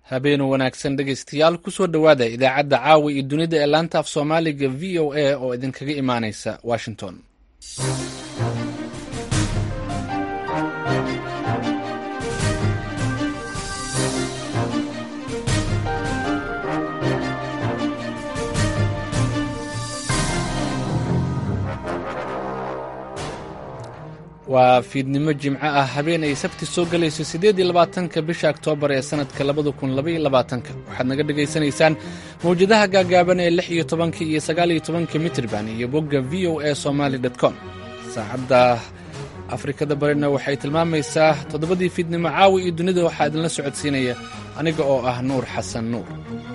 habeen wanaagsan dhegaystayaal kusoo dhowaada idaacadda caawa iyo dunida ee laanta af soomaaliga v o a oo idinkaga imaanaysa washington waa fiidnimo jimco ah habeen ay sabti soo gelayso siddeed iyo labaatanka bisha oktoobar ee sannadka labada kun labaiyo labaatanka waxaad naga dhagaysanaysaan mawjadaha gaagaaban ee lix iyo tobanka iyo sagaal iyo tobanka mitrban iyo bogga v o a somaali dot com saacadda afrikada barina waxay tilmaamaysaa toddobadii fiidnimo caawi iyo dunida waxaa idinla socodsiinaya aniga oo ah nuur xasan nuur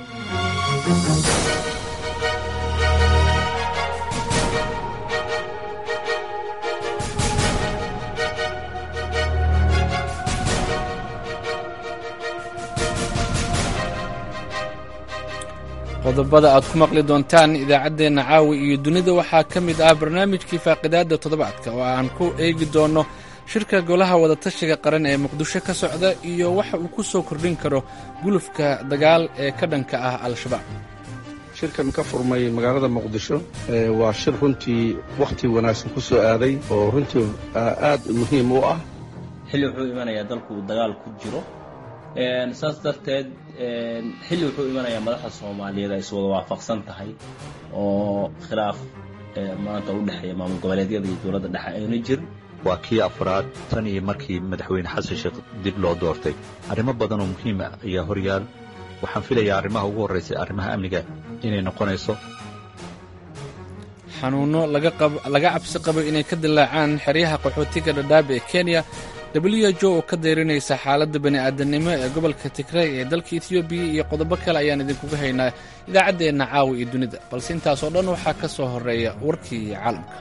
qodobada aad ku maqli doontaan idaacaddeenna caawi iyo dunida waxaa ka mid ah barnaamijkii faaqidaadda toddobaadka oo aan ku eegi doonno shirka golaha wadatashiga qaran ee muqdisho ka socda iyo waxa uu ku soo kordhin karo gulufka dagaal ee ka dhanka ah al-shabaab shirkan ka furmay magaalada muqdisho waa shir runtii wakhti wanaagsan ku soo aaday oo runtii aad muhiim u ah xilli wuxuu imanayaa dalku uu dagaal ku jiro saas darteed xilli wuxuu imanayaa madaxda soomaaliyeed ay iswada waafaqsan tahay oo khilaaf maanta u dhexeeya maamul goboleedyada iyo dowladda dhexe ayna jirin waa kii afraad tan iyo markii madaxweyne xasan sheekh dib loo doortay arrimo badan oo muhiima ayaa horyaal waxaan filayaa arrimaha ugu horraysay arrimaha amniga inay noqonayso xanuunno laga cabsi qabo inay ka dilaacaan xeryaha qaxootiga dhadhaabe ee kenya w jo oo ka dayrinaysa xaaladda bani'aadanimo ee gobolka tigray ee dalka etoobiya iyo qodobo kale ayaan idinkuga haynaa idaacaddeenna caawa iyo dunida balse intaasoo dhan waxaa ka soo horreeya warkii caalamka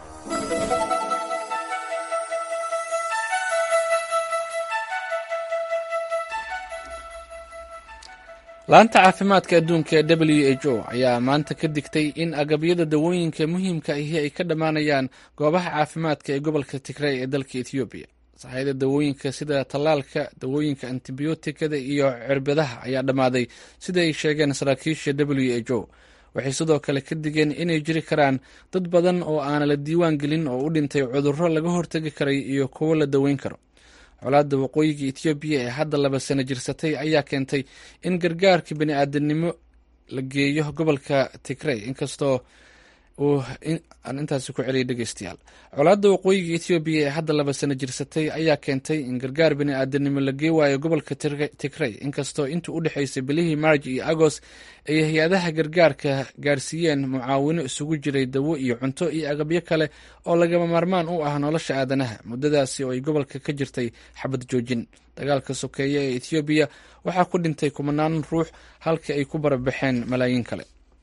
laanta caafimaadka adduunka ee w h o ayaa maanta ka digtay in agabyada dawooyinka muhiimka ahi ay ka dhammaanayaan goobaha caafimaadka ee gobolka tigray ee dalka etoobiya saxayada dawooyinka sida tallaalka dawooyinka antibiyootikada iyo cirbadaha ayaa dhammaaday sida ay sheegeen saraakiisha w h o waxay sidoo kale ka digeen inay jiri karaan dad badan oo aana la diiwaan gelin oo u dhintay cudurro laga hortegi karay iyo kuwo la daweyn karo colaadda waqooyiga etoobiya ee hadda laba sano jirsatay ayaa keentay in gargaarka bani'aadanimo la geeyo gobolka tigray inkastoo aan intaasi ku celiyay dhegeystayaal colaadda waqooyiga etoobiya ee hadda laba sano jirsatay ayaa keentay in gargaar bani'aadanimo la gee waayo gobolka tigray inkastoo intii u dhexaysay bilihii maarj iyo agost ay hay-adaha gargaarka gaarsiiyeen mucaawino isugu jiray dawo iyo cunto iyo agabyo kale oo lagama maarmaan u ah nolosha aadanaha muddadaasi oo ay gobolka ka jirtay xabad joojin dagaalka sokeeye ee etoobiya waxaa ku dhintay kumanaan ruux halka ay ku barabaxeen malaayiin kale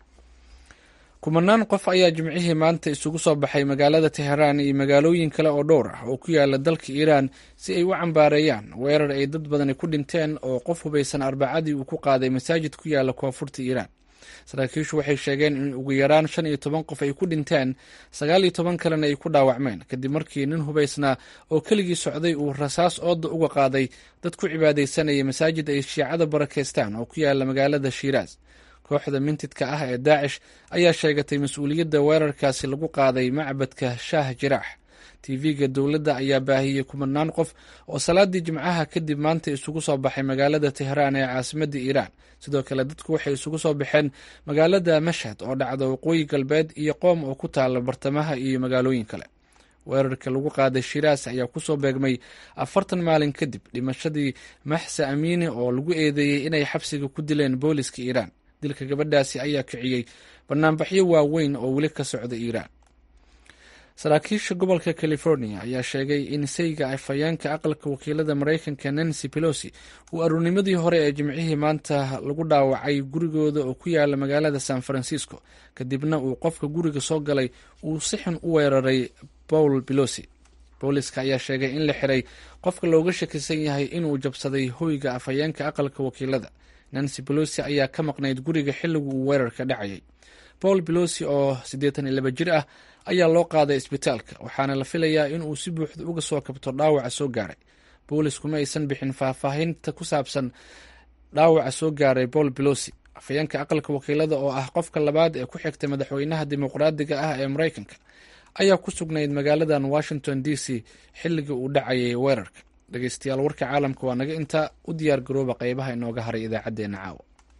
kumanaan qof ayaa jimcihii maanta isugu soo baxay magaalada teheraan iyo magaalooyin kale oo dhowr ah oo ku yaala dalka iiraan si ay u cambaareeyaan weerar ay dad badani ku dhinteen oo qof hubaysan arbacadii uu ku qaaday masaajid ku yaala koonfurta iiraan saraakiishu waxay sheegeen in ugu yaraan shan iyo toban qof ay ku dhinteen sagaal iyo toban kalena ay ku dhaawacmeen kadib markii nin hubaysnaa oo keligii socday uu rasaas ooda uga qaaday dad ku cibaadaysanaya masaajid ay shiicada barakeystaan oo ku yaala magaalada shiiraas kooxda mintidka ah ee daacish ayaa sheegatay mas-uuliyadda weerarkaasi lagu qaaday macbadka shaah jiraax tv-ga dowladda ayaa baahiyey kumanaan qof oo salaadii jimcaha kadib maanta isugu soo baxay magaalada tehraan ee caasimadda iiraan sidoo kale dadku waxay isugu soo baxeen magaalada mashhad oo dhacda waqooyi galbeed iyo qoom oo ku taala bartamaha iyo magaalooyin kale weerarka lagu qaaday shiraas ayaa kusoo beegmay afartan maalin kadib dhimashadii maxsa amiini oo lagu eedeeyey inay xabsiga ku dileen booliska iiraan dilka gabadhaasi ayaa kiciyey banaanbaxyo waaweyn oo weli ka socda iiraan saraakiisha gobolka california ayaa sheegay in sayga afhayeenka aqalka wakiilada maraykanka nancy pelosi uu aruurnimadii hore ee jimcihii maanta lagu dhaawacay gurigooda oo ku yaala magaalada san francisco kadibna uu qofka guriga soo galay uu si xun u weeraray paul pelosi booliska ayaa sheegay in la xiray qofka looga shakisan yahay inuu jabsaday hoyga afhayeenka aqalka wakiilada nancy pelosi ayaa ka maqnayd guriga xilligu uu weerarka dhacayay paul pelosi oo siddeetan iyo laba jir ah ayaa loo qaaday isbitaalka waxaana la filayaa inuu si buuxda uga soo kabto dhaawaca soo gaaray boolisku ma aysan bixin faahfaahinta ku saabsan dhaawaca soo gaaray paul belosi afhayeenka aqalka wakiilada oo ah qofka labaad ee ku xigta madaxweynaha dimuqraadiga ah ee maraykanka ayaa ku sugnayd magaaladan washington d c xilligii uu dhacayay weerarka dhegeystayaal warka caalamka waa naga intaa u diyaar garooba qeybaha inooga haray idaacaddeenna caawa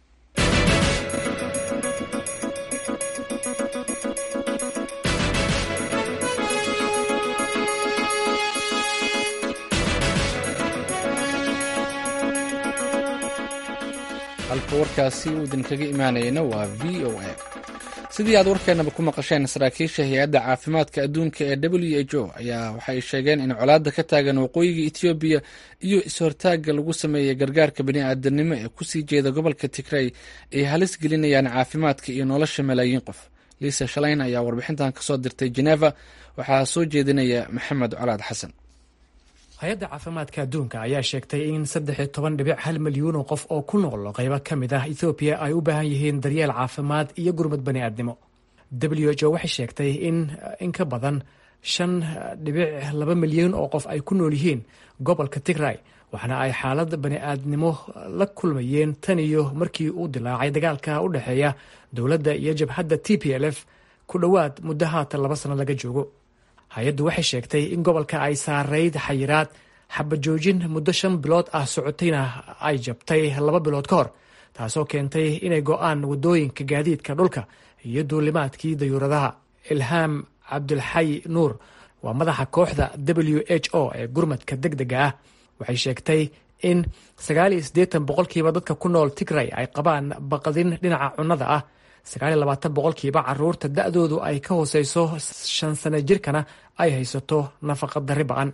halka warkaasi uu idinkaga imaanayana waa v o a sidii aad warkeenaba ku maqasheen saraakiisha hay-adda caafimaadka adduunka ee w h o ayaa waxay sheegeen in colaadda ka taagan waqooyiga etoobiya iyo is-hortaagga lagu sameeyey gargaarka bani-aadanimo ee kusii jeeda gobolka tigrey ay halis gelinayaan caafimaadka iyo nolosha malaayiin qof liisa shalayn ayaa warbixintan kasoo dirtay geneva waxaa soo jeedinaya maxamed colaad xasan hay-adda caafimaadka adduunka ayaa sheegtay in saddex iyo toban dhibic hal milyuun oo qof oo ku nool qaybo ka mid ah ethoobiya ay u baahan yihiin daryeel caafimaad iyo gurmad bani'aadnimo w h o waxay sheegtay in in ka badan shan dhibic laba milyuun oo qof ay ku nool yihiin gobolka tigray waxaana ay xaalad bani'aadnimo la kulmayeen tan iyo markii uu dilaacay dagaalka u dhexeeya dowladda iyo jabhadda t p l f ku dhowaad muddo haatan laba sano laga joogo hay-addu waxay sheegtay in gobolka ay saarayd xayiraad xabajoojin muddo shan bilood ah socotayna ay jabtay laba bilood ka hor taasoo keentay inay go-aan waddooyinka gaadiidka dhulka iyo duulimaadkii dayuuradaha ilhaam cabdulxay nuur waa madaxa kooxda w h o ee gurmadka deg dega ah waxay sheegtay in sagaal iyo siddeetan boqolkiiba dadka ku nool tigray ay qabaan baqdin dhinaca cunnada ah sagaaliyo labaatan boqolkiiba caruurta da-doodu ay ka hooseyso shan sano jirkana ay haysato nafaqa darri ba-an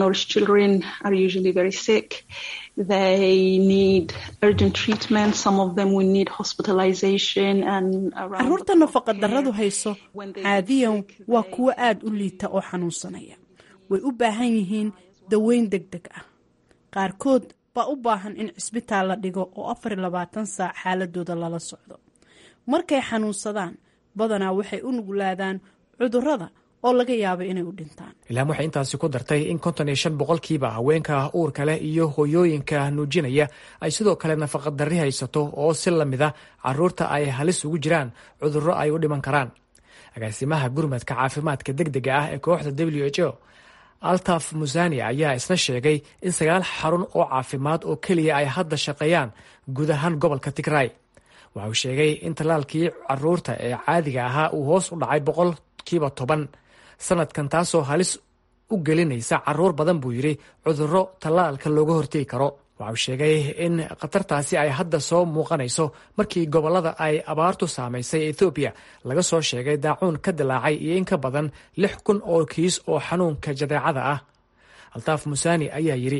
caruurta nafaqa darradu hayso caadiyan waa kuwo aada u liita oo xanuunsanaya way u baahan yihiin daweyn deg deg ah qaarkood baa u baahan in cisbitaal la dhigo oo afar iyo labaatan saac xaaladooda lala socdo markay xanuunsadaan badanaa waxay u nuglaadaan cudurrada oo laga yaabo inay u dhintaan ilaam waxay intaasi ku dartay in konton iyo shan boqolkiiba haweenka uurka leh iyo hooyooyinka nuujinaya ay sidoo kale nafaqa darri haysato oo si lamid a caruurta ay halis ugu jiraan cudurro ay u dhiman karaan agaasimaha gurmadka caafimaadka deg dega ah ee kooxda w h o altaf musani ayaa isna sheegay in sagaal xarun oo caafimaad oo keliya ay hadda shaqeeyaan guud ahaan gobolka tigray waxa uu sheegay in tallaalkii caruurta ee caadiga ahaa uu hoos u dhacay boqolkiiba toban sanadkan taasoo halis u gelinaysa caruur badan buu yidhi cudurro tallaalka looga hortegi karo waxa uu sheegay in khatartaasi ay hadda soo muuqanayso markii gobollada ay abaartu saamaysay ethoobiya laga soo sheegay daacuun ka dilaacay iyo in ka badan lix kun oo kiis oo xanuunka jadeecada ah altaaf musani ayaa yidhi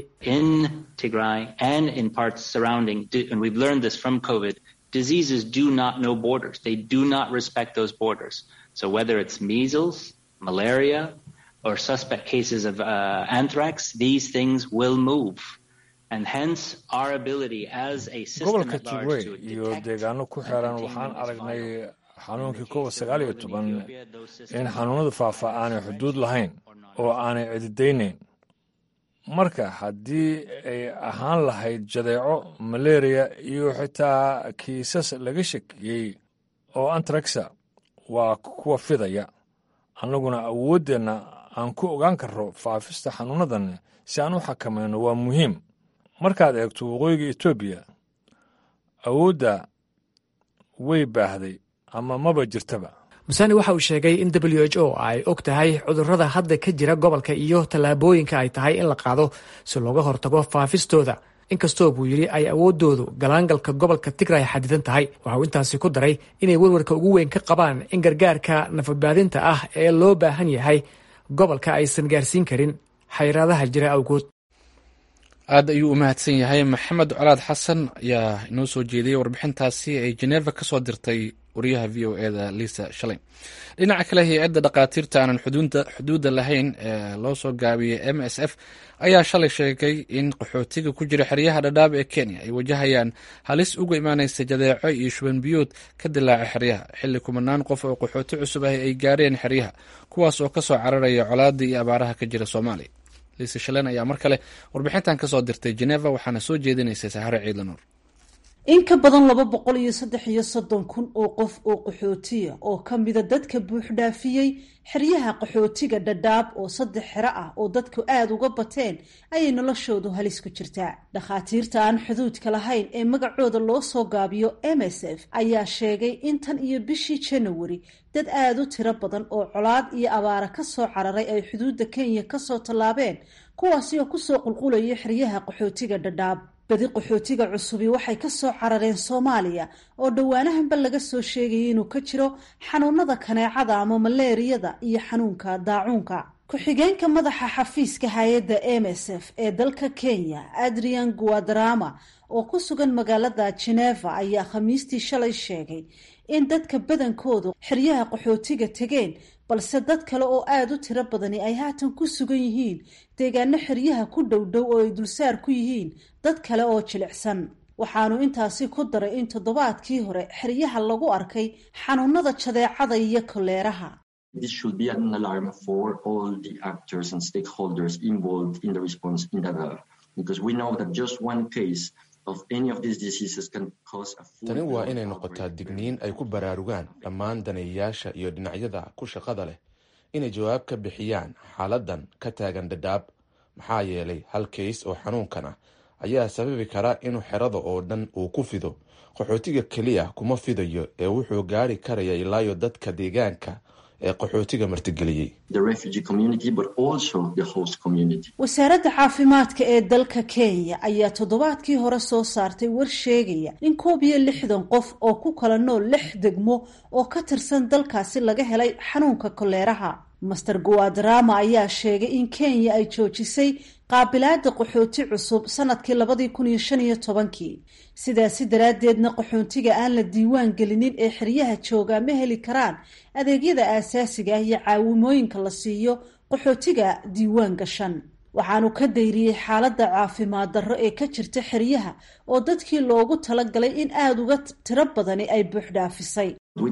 diseases do not know borders. They do not respect those borders. So whether it's measles, malaria, or suspect cases of uh, anthrax, these things will move. And hence our ability as a system gobolka at large tigray to iyo detect deegaano ku and xeeran contain waxaan is aragnay vital. xanuunkii kowa sagaal iyo toban in xanuunada faafa aanay xuduud lahayn oo aanay cididaynayn marka haddii ay ahaan lahayd jadeeco malaria iyo xitaa kiisas laga shakiyey oo antraxa waa kuwa fidaya annaguna awooddeenna aan ku ogaan karro faafista xanuunadan si aan u xakamayno waa muhiim markaad eegto waqooyiga etoobiya awoodda way baahday ama maba jirtaba musani waxa uu sheegay in w h o ay og tahay cudurrada hadda ka jira gobolka iyo tallaabooyinka ay tahay in la qaado si looga hortago faafistooda inkastoo buu yidhi ay awooddoodu galaangalka gobolka tigray xadidan tahay waxa uu intaasi ku daray inay warwarka ugu weyn ka qabaan in gargaarka nafadbaadinta ah ee loo baahan yahay gobolka aysan gaarsiin karin xayraadaha jira awgood aad ayuu u mahadsan yahay maxamed colaad xasan ayaa inoo soo jeediyey warbixintaasi ay jeneva ka soo dirtay wariyaha v o eda liisa shalay dhinaca kale hay-adda dhakhaatiirta aanan xuduudda lahayn ee loo soo gaabiyey m s f ayaa shalay sheegay in qaxootiga ku jira xeryaha dhadhaab ee kenya ay wajahayaan halis uga imaaneysa jadeeco iyo shuban biyood ka dilaaca xeryaha xilli kumanaan qof oo qaxooti cusub ah ay gaareen xeryaha kuwaas oo kasoo cararaya colaada iyo abaaraha ka jira soomaaliya liisa shalen ayaa mar kale warbixintan kasoo dirtay jeneva waxaana soo jeedinaysay sahare ciidla nuur in ka badan laba boqol iyo saddex iyo soddon kun oo qof oo qaxootiya oo ka mida dadka buuxdhaafiyey xeryaha qaxootiga dhadhaab oo saddex xero ah oo dadku aada uga bateen ayay noloshoodu halis ku jirtaa dhakhaatiirta aan xuduudka lahayn ee magacooda loo soo gaabiyo m s f ayaa sheegay in tan iyo bishii janawari dad aada u tiro badan oo colaad iyo abaara ka soo cararay ay xuduudda kenya kasoo tallaabeen kuwaasi oo kusoo qulqulaya xeryaha qaxootiga dhadhaab badi qaxootiga cusubi waxay ka soo carareen soomaaliya oo dhowaanahanba laga soo sheegayay inuu ka jiro xanuunada kaneecada ama maleeriyada iyo xanuunka daacuunka ku-xigeenka madaxa xafiiska hay-adda m s f ee dalka kenya adrian guadarama oo ku sugan magaalada geneva ayaa khamiistii shalay sheegay in dadka badankoodu xeryaha qaxootiga tegeen balse dad kale oo aada u tiro badani ay haatan ku sugan yihiin deegaano xeryaha ku dhow dhow oo ay dulsaar ku yihiin dad kale oo jilicsan waxaanu intaasi ku daray in toddobaadkii hore xeryaha lagu arkay xanuunada jadeecada iyo koleeraha This should be an alarm for all the actors and stakeholders involved in the response in Dadaab, because we know that just one case of any of these diseases can cause a full tani waa inay noqotaa digniin ay ku baraarugaan dhammaan daneeyayaasha iyo dhinacyada ku shaqada leh inay jawaab ka bixiyaan xaaladan ka taagan dhadhaab maxaa yeelay hal kays oo xanuunkan ah ayaa sababi kara inuu xerada oo dhan uu ku fido qaxootiga keliya kuma fidayo ee wuxuu gaari karaya ilaayo dadka deegaanka ee qaxootiga martigeliyey wasaaradda caafimaadka ee dalka kenya ayaa toddobaadkii hore soo saartay war sheegaya in koob iyo lixdan qof oo ku kala nool lix degmo oo ka tirsan dalkaasi laga helay xanuunka koleeraha master guadarama ayaa sheegay in kenya ay joojisay qaabilaada qaxooti cusub sanadkii labadii kun iyo shan iyo tobankii sidaasi daraaddeedna qaxoontiga aan la diiwaan gelinin ee xeryaha joogaa ma heli karaan adeegyada aasaasiga ah iyo caawimooyinka la siiyo qaxootiga diiwaan gashan waxaanu ka dayriyey xaaladda caafimaad darro ee ka jirta xeryaha oo dadkii loogu talagalay in aada uga tiro badani ay buuxdhaafisay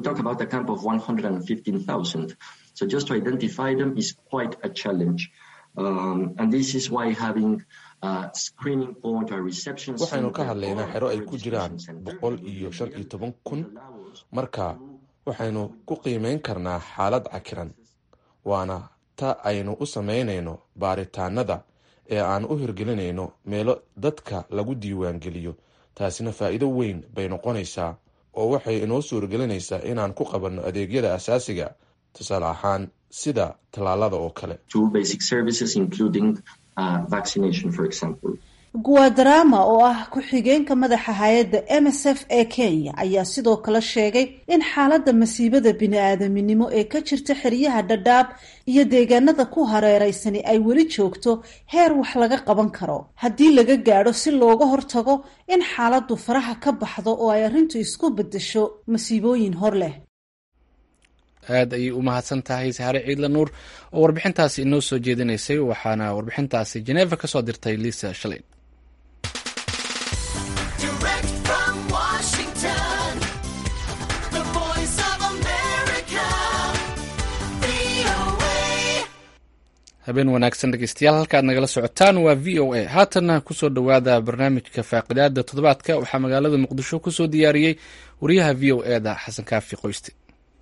So just to identify them is quite a challenge. Um, and this is why having a screening point or reception waxaynu ka hadlaynaa xero ay ku jiraan boqol iyo shan iyo toban kun marka waxaynu ku qiimeyn karnaa xaalad cakiran waana ta aynu u samaynayno baaritaanada ee aan u hirgelinayno meelo dadka lagu diiwaangeliyo taasina faa'iido weyn bay noqonaysaa oo waxay inoo suurgelinaysaa inaan ku qabanno adeegyada asaasiga tusaale ahaan sida tallaalada oo kale guadarama oo ah ku-xigeenka madaxa hay-adda m s f ee kenya ayaa sidoo kale sheegay in xaaladda masiibada bini-aadaminimo ee ka jirta xeryaha dhadhaab iyo deegaanada ku hareereysani ay weli joogto heer wax laga qaban karo haddii laga gaadho si looga hortago in xaaladdu faraha ka baxdo oo ay arrintu isku beddesho masiibooyin hor leh aad ayay u mahadsan tahay saxare ciidla nuur oo warbixintaasi inoo soo jeedinaysay waxaana warbixintaasi jeneva ka soo dirtay liisa shalay habeen wanaagsan dhegeystayaal halkaad nagala socotaan waa v o a haatanna kusoo dhowaada barnaamijka faaqidaada toddobaadka waxaa magaalada muqdisho kusoo diyaariyey wariyaha v o e da xasan kaafi qoyste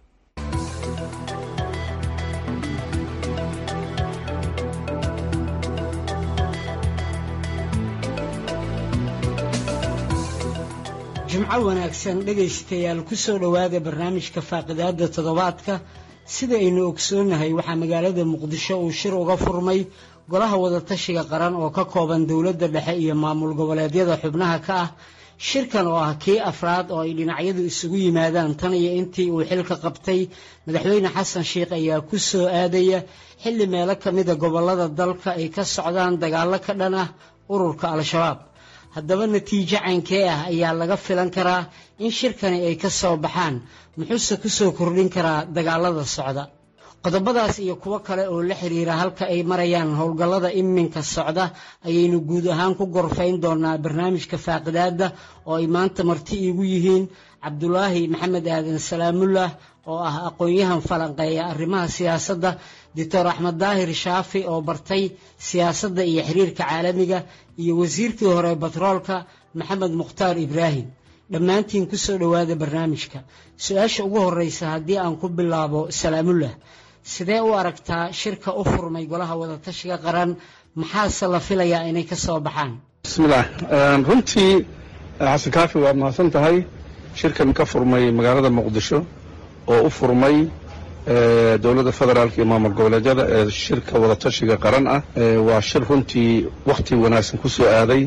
jimco wanaagsan dhegaystayaal ku soo dhowaada barnaamijka faaqidaada toddobaadka sida aynu ogsoonnahay waxaa magaalada muqdisho uu shir uga furmay golaha wadatashiga qaran oo ka kooban dowladda dhexe iyo maamul goboleedyada xubnaha ka ah shirkan oo ah kii afraad oo ay dhinacyadu isugu yimaadaan tan iyo intii uu xilka qabtay madaxweyne xasan sheikh ayaa ku soo aadaya xilli meelo ka mida gobollada dalka ay ka socdaan dagaallo ka dhan ah ururka al-shabaab haddaba natiijo caynkee ah ayaa laga filan karaa in shirkani ay ka soo baxaan muxuuse ku soo kordhin karaa dagaalada socda qodobadaas iyo kuwo kale oo la xiriira halka ay marayaan howlgallada iminka socda ayaynu guud ahaan ku gorfayn doonaa barnaamijka faaqidaada oo ay maanta marti iigu yihiin cabdulaahi maxamed aadan salaamullah oo ah aqoon-yahan falanqeeya arrimaha siyaasadda doctor axmed daahir shaafi oo bartay siyaasadda iyo xiriirka caalamiga iyo wasiirkii hore batroolka maxamed mukhtaar ibraahim dhammaantiin kusoo dhowaada barnaamijka su-aasha ugu horeysa haddii aan ku bilaabo salaamullah sidee u aragtaa shirka u furmay golaha wadatashiga qaran maxaase la filayaa inay ka soo baxaan bismillaah runtii xasan kaafi waad mahadsan tahay shirkan ka furmay magaalada muqdisho oo u furmay dowladda federaalka iyo maamul goboleedyada ee shirka wadatashiga qaran ah waa shir runtii wakhti wanaagsan ku soo aaday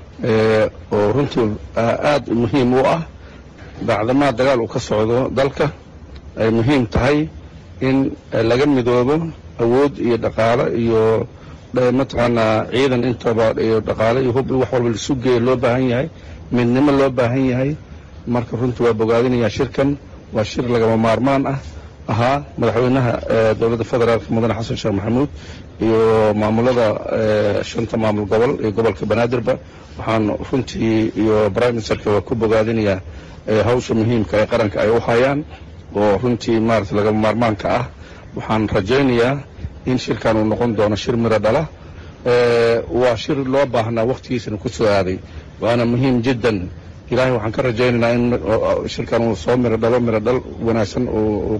oo runtii aad muhiim u ah bacdamaa dagaal uu ka socdo dalka ay muhiim tahay in laga midoobo awood iyo dhaqaalo iyo mataqaanaa ciidan intaba iyo dhaqaalo iyo hub wax walba lisu geeya loo baahan yahay midnimo loo baahan yahay marka runtii waa bogaadinayaa shirkan waa shir lagama maarmaan ah ahaa madaxweynaha dowladda federaalka mudane xasan sheekh maxamuud iyo maamulada shanta maamul gobol iyo gobolka banaadirba waxaan runtii iyo prime ministerka waa ku bogaadinayaa hawsha muhiimka ee qaranka ay u hayaan oo runtii maarata lagama maarmaanka ah waxaan rajaynayaa in shirkan uu noqon doono shir miro dhala waa shir loo baahnaa wakhtigiisana ku soo aaday waana muhiim jiddan ilaahay waxaan ka rajaynaynaa in shirkan uu soo miro dhalo miro dhal wanaagsan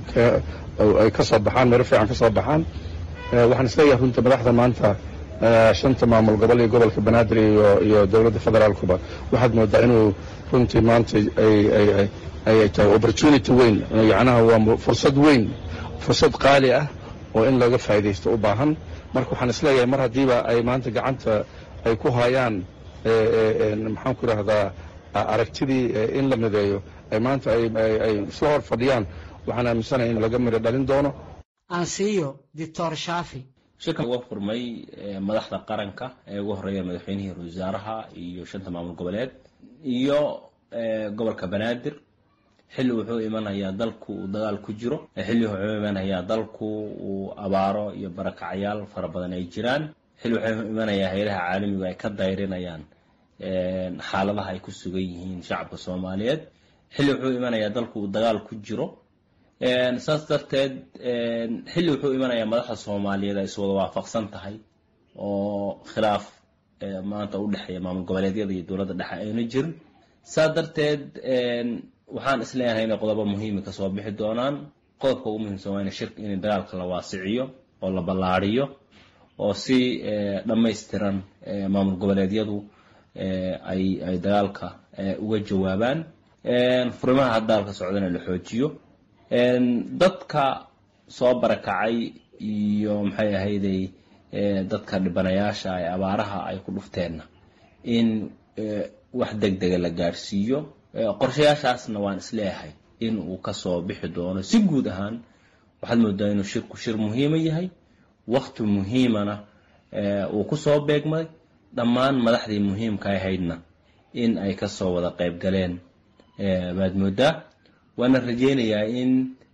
ay ka soo baxaan miro fiican ka soo baxaan waxaan isleeyahay runta madaxda maanta shanta maamul gobol iyo gobolka banaadir iyo dowladda federaalkuba waxaad moodaa inuu runtii maanta ay tahay opportunity weyn yacnaha waa fursad weyn fursad qaali ah oo in laga faa'iidaysto u baahan marka waxaan isleeyahay mar haddiiba ay maanta gacanta ay ku hayaan maxaan ku idhaahdaa aragtidii in la mideeyo ay maanta ay isla hor fadhiyaan waxaan aaminsanahay in laga midho dhalin doono aansiiyo doctor shaafi shirkan uga furmay madaxda qaranka ee ugu horeeya madaxweynihii ra wasaaraha iyo shanta maamul goboleed iyo gobolka banaadir xilli wuxuu imanayaa dalku uu dagaal ku jiro xilli wuxuu imanayaa dalku uu abaaro iyo barakacayaal fara badan ay jiraan xilli wuxuu imanayaa haylaha caalamigu ay ka dayrinayaan xaaladaha ay ku sugan yihiin shacabka soomaaliyeed xilli wuxuu imanayaa dalku uu dagaal ku jiro saas darteed xilli wuxuu imanayaa madaxda soomaaliyeed ay iswada waafaqsan tahay oo khilaaf maanta u dhexeeya maamul goboleedyada iyo dowladda dhexe ayna jirin saas darteed waxaan isleeyahay inay qodobo muhiimi kasoo bixi doonaan qodobka ugu muhiimsan waa in shirka in dagaalka la waasiciyo oo la ballaariyo oo si dhammaystiran maamul goboleedyadu ay ay dagaalka uga jawaabaan furimaha dagaalka socdana la xoojiyo dadka soo barakacay iyo maxay ahayday dadka dhibanayaasha ee abaaraha ay ku dhufteenna in wax deg dega la gaadhsiiyo qorshayaashaasna waan isleeyahay in uu kasoo bixi doono si guud ahaan waxaad moodaa inuu shirku shir muhiima yahay wakti muhiimana uu kusoo beegmay dhammaan madaxdii muhiimka ahaydna in ay kasoo wada qayb galeen baad moodaa waana rajeynayaa in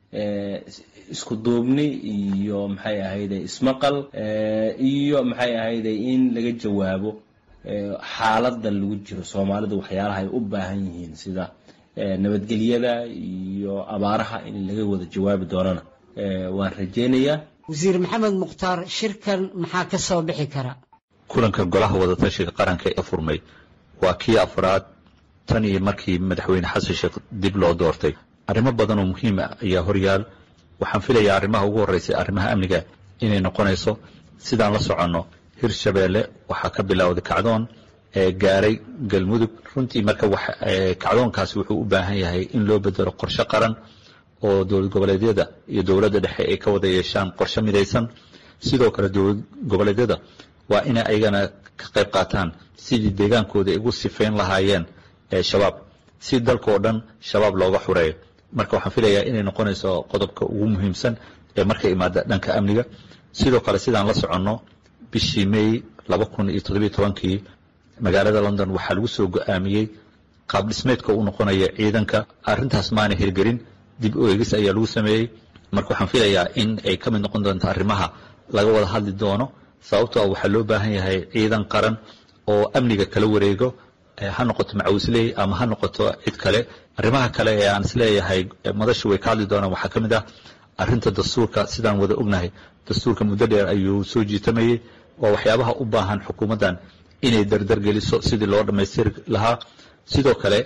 isku duubni iyo maxay ahayde ismaqal iyo maxay ahayde in laga jawaabo xaalada lagu jiro soomaalidu waxyaalaha ay u baahan yihiin sida nabadgelyada iyo abaaraha in laga wada jawaabi doonana waan rajeynayaa wasiir maxamed mukhtaar shirkan maxaa ka soo bixi kara kulanka golaha wadatashiga qaranka ee furmay waa kii afraad tan iyo markii madaxweyne xasan sheekh dib loo doortay arrimo badan oo muhiim ah ayaa horyaal waxaan filayaa arrimaha ugu horreysay arrimaha amniga inay noqonayso sidaan la soconno hirshabeelle waxaa ka bilowday kacdoon ee gaaray galmudug runtii marka kacdoonkaasi wuxuu u baahan yahay in loo bedelo qorshe qaran oo dowlad goboleedyada iyo dowladda dhexe ay ka wada yeeshaan qorshe midaysan sidoo kale dowlad goboleedyada waa inay ayagana ka qayb qaataan sidii deegaankooda ay ugu sifayn lahaayeen shabaab si dalka oo dhan shabaab looga xureeyo marka waxaan filayaa inay noqonayso qodobka ugu muhiimsan ee markay imaada dhanka amniga sidoo kale sidaan la soconno bishii may laba kun iyo toddobiyo tobankii magaalada london waxaa lagu soo go-aamiyey qaab dhismeedka uu noqonaya ciidanka arrintaas maana hirgelin dib u eegis ayaa lagu sameeyey marka waxaan filayaa in ay ka mid noqon doonto arrimaha laga wada hadli doono sababtoo ah waxaa loo baahan yahay ciidan qaran oo amniga kala wareego ha noqoto macawisley ama ha noqoto cid kale arrimaha kale ee aan isleeyahay madashu way ka hadli doonaan waxaa ka mid ah arrinta dastuurka sidaan wada ognahay dastuurka muddo dheer ayuu soo jiitamayey waa waxyaabaha u baahan xukuumaddan inay dardar geliso sidii loo dhammaystiri lahaa sidoo kale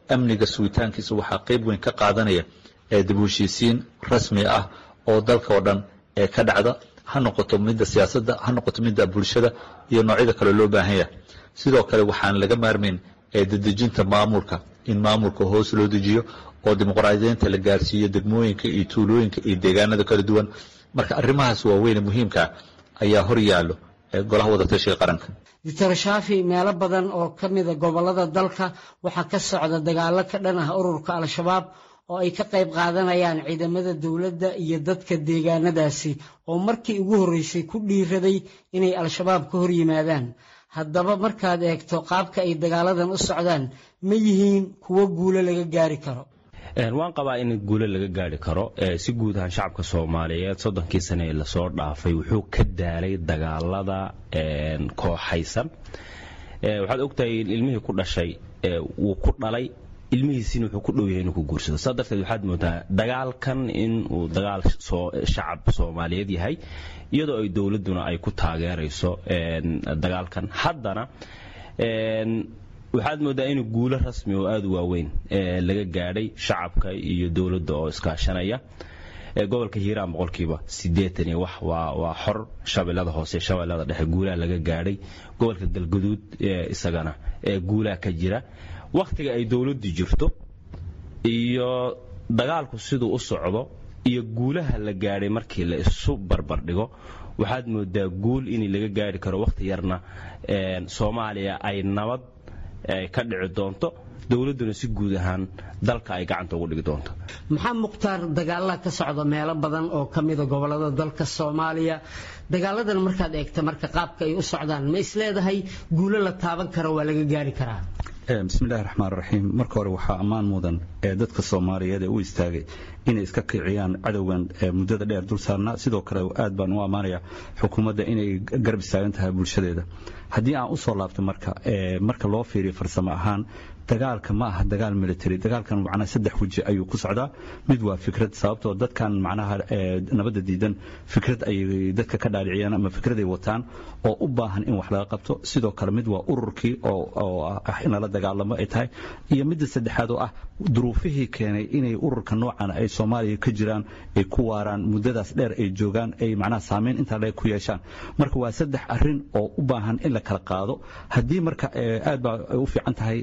amniga sugitaankiisa waxaa qayb weyn ka qaadanaya dib u heshiisiin rasmi ah oo dalka oo dhan ee ka dhacda ha noqoto midda siyaasadda ha noqoto midda bulshada iyo noocyada kale loo baahan yahay sidoo kale waxaan laga maarmayn dedejinta maamulka in maamulka hoos loo dejiyo oo dimuqraadiyeynta la gaarsiiyo degmooyinka iyo tuulooyinka iyo deegaanada kala duwan marka arrimahaas waaweyne muhiimkaa ayaa hor yaallo golaha wadatashiga qaranka doctor shaafi meelo badan oo ka mida gobollada dalka waxaa ka socda dagaallo ka dhan ah ururka al-shabaab oo ay ka qayb qaadanayaan ciidamada dowladda iyo dadka deegaanadaasi oo markii ugu horreysay ku dhiiraday inay al-shabaab ka hor yimaadaan haddaba markaad eegto qaabka ay dagaaladan u socdaan ma yihiin kuwo guulo laga gaari karo waan qabaa in guulo laga gaari karo si guud ahaan shacabka soomaaliyeed soddonkii sane ee lasoo dhaafay wuxuu ka daalay dagaalada kooxaysan waxaad ogtahay ilmihii ku dhashay wuu ku dhalay ilmihiisina wuxuu ku dhow yahay inuu ku guursado saa darteed waxaad moodaa dagaalkan in uu dagaal shacab soomaaliyeed yahay iyadoo ay dowladduna ay ku taageerayso dagaalkan haddana waxaad moodaa in guulo rasmi oo aada u waaweyn laga gaadhay shacabka iyo dowladda oo iskaashanaya gobolka hiiraan boqolkiiba siddeetan iyo wax waa waa xor shabeellada hoose shabeellada dhexe guulaha laga gaadhay gobolka galguduud isagana guulaha ka jira wakhtiga ay dowladdu jirto iyo dagaalku siduu u socdo iyo guulaha la gaadhay markii la isu barbardhigo waxaad moodaa guul in laga gaari karo wakhti yarna soomaaliya ay nabad ka dhici doonto dowladduna si guud ahaan dalka ay gacanta ugu dhigi doonto maxaa mukhtaar dagaalaha ka socda meelo badan oo ka mida gobollada dalka soomaaliya dagaaladan markaad eegta marka qaabka ay u socdaan ma isleedahay guulo la taaban karo waa laga gaari karaa bismillahi raxmaan raxiim marka hore waxaa ammaan mudan ee dadka soomaaliyeed ee u istaagay inay iska kiciyaan cadowgan muddada dheer dul saarnaa sidoo kale aad baan u ammaanaya xukuumadda inay garab istaagan tahay bulshadeeda haddii aan u soo laabto marka marka loo fiiriyo farsamo ahaan dagaalka ma aha dagaal military dagaalkan macnaha saddex weji ayuu ku socdaa mid waa fikrad sababtoo dadkan macnaha nabadda diidan fikrad ayay dadka ka dhaadhiciyaan ama fikraday wataan oo u baahan in wax laga qabto sidoo kale mid waa ururkii oo ah in lala dagaalamo ay tahay iyo midda saddexaad oo ah duruufihii keenay inay ururka noocan ay soomaaliya ka jiraan ay ku waaraan muddadaas dheer ay joogaan ay macnaha saameyn intaa le ku yeeshaan marka waa saddex arrin oo u baahan in la kala qaado haddii marka aad baa u fiican tahay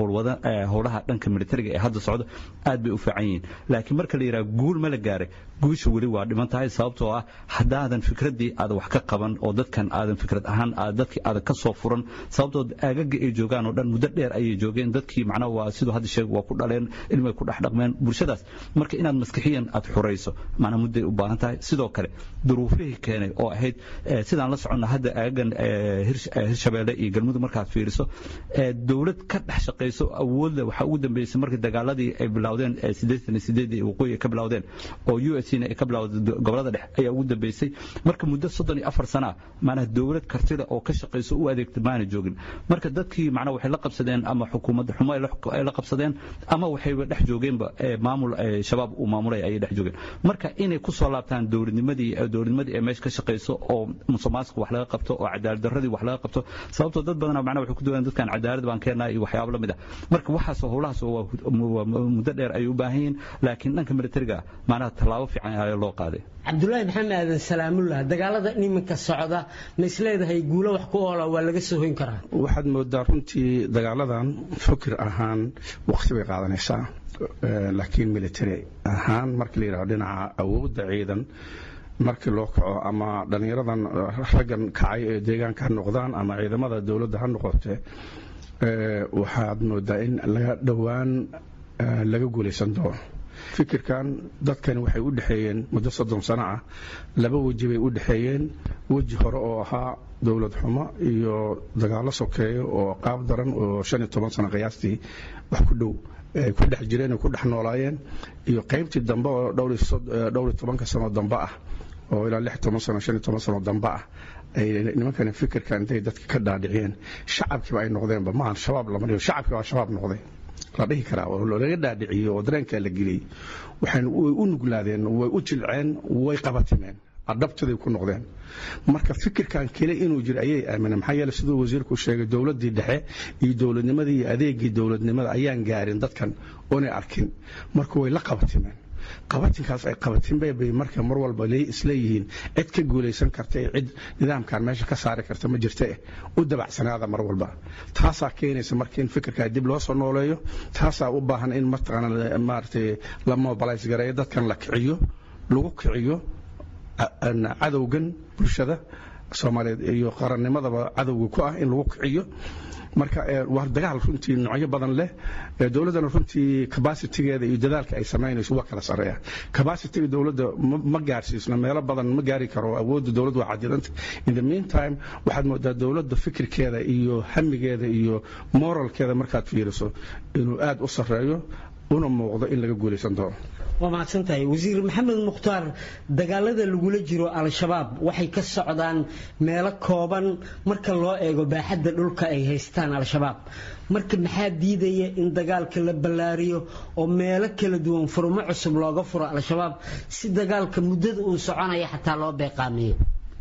howlaha dhanka militariga ee hadda socda aad bay u fiican yihiin laakiin marka la yidhaha guul ma la gaaray guusha weli waa dhiman tahay sababtoo ah haddaadan fikraddii aadan wax ka qaban oo dadkan aadan fikrad ahaan dadkii aadan ka soo furan sababtoo aagaga ay joogaan oo dhan muddo dheer ayay joogeen dadkii macnaha waa siduu hadda sheeg waa ku dhaleen ilmay ku dhex dhaqmeen bulshadaas marka inaad maskixiyan aad xurayso macnaha mudday u baahan tahay sidoo kale duruufihii keenay oo ahayd sidaan la soconna hadda aagagan hirshabeelle iyo galmudug markaad fiiriso dowlad ka dhex shaqayso awoodle waxaa ugu dambeysay markii dagaaladii ay bilowdeen siddeetan iyo sideedii waqooyi ay ka bilowdeen oo u s na ay ka bilowday gobolada dhexe ayaa ugu dambeysay marka muddo soddon iyo afar sana ah macnaha dowlad kartida oo ka shaqayso u adeegta maana joogin marka dadkii macnaha waxay la qabsadeen ama xukuumadda xumo ay la qabsadeen ama waxayba dhex joogeenba maamul shabaab uu maamulay ayay dhex joogeen marka inay ku soo laabtaan dowladnimadii dowladnimadii ee meesha ka shaqayso oo musuqmaasuqa wax laga qabto oo cadaalad darradii wax laga qabto sababtoo dad badan macnaha waxay ku doonayaan dadkan cadaalad baan keenaa iyo waxyaabo la mid ah marka waxaas howlahaas waa muddo dheer ayay u baahan yihiin laakiin dhanka militariga macnaha tallaabo fiican ayaa loo qaaday cabdulaahi maxamed aadan salaamullah dagaalada iminka socda ma isleedahay guulo wax ku oola waa laga soo hoyn karaa waxaad moodaa runtii dagaaladan fikir ahaan waqti bay qaadanaysaa laakiin military ahaan markii la yidhahdo dhinaca awoodda ciidan markii loo kaco ama dhallinyaradan raggan kacay ee deegaanka ha noqdaan ama ciidamada dowladda ha noqote waxaad moodaa in laga dhowaan laga guulaysan doono fikirkan dadkani waxay u dhexeeyeen muddo soddon sano ah laba weji bay u dhexeeyeen weji hore oo ahaa dowlad xumo iyo dagaallo sokeeyo oo qaab daran oo shan iyo toban sano qiyaastii wax ku dhow ay ku dhex jireen ay ku dhex noolaayeen iyo qaybtii dambe oo dhowr iyo tobanka sano dambe ah oo ilaa lix toban sano shan iyo toban sano dambe ah ay nimankani fikirka intay dadka ka dhaadhiciyeen shacabkiiba ay noqdeenba maahan shabaab lama dhigo shacabkii baa shabaab noqday la dhihi karaa oo laga dhaadhiciyey oo dareenkaa la geliyey waxay u nuglaadeen way u jilceen way qabatimeen adhabtaday ku noqdeen marka fikirkan kale inuu jiro ayay aamineen maxaa yeele siduu wasiirku sheegay dowladdii dhexe iyo dowladnimadii iyo adeegii dowladnimada ayaan gaarin dadkan oonay arkin marka way la qabatimeen qabatinkaas ay qabatinbay bay marka mar walba isleeyihiin cid ka guulaysan karta ee cid nidaamkan meesha ka saari karta ma jirta eh u dabacsanaada mar walba taasaa keenaysa marka in fikirkaa dib loo soo nooleeyo taasaa u baahan in mataqaana maaragtay la mobilays gareeyo dadkan la kiciyo lagu kiciyo cadowgan bulshada soomaaliyeed iyo qarannimadaba cadowga ku ah in lagu kiciyo marka waa dagaal runtii noocyo badan leh dowladdana runtii cabacitigeeda iyo dadaalka ay samaynayso waa kala sareeya cabacitiga dowladda ma gaarsiisno meelo badan ma gaari karo awoodda dowladda waa cadidanta in the meantime waxaad moodaa dowladda fikirkeeda iyo hamigeeda iyo moralkeeda markaad fiiriso inuu aad u sareeyo una muuqdo in laga guulaysan doono waa mahadsantahay wasiir maxamed mukhtaar dagaalada lagula jiro al-shabaab waxay ka socdaan meelo kooban marka loo eego baaxadda dhulka ay haystaan al-shabaab marka maxaa diidaya in dagaalka la ballaariyo oo meelo kala duwan furmo cusub looga furo al-shabaab si dagaalka muddada uu soconaya xataa loo beeqaameeyo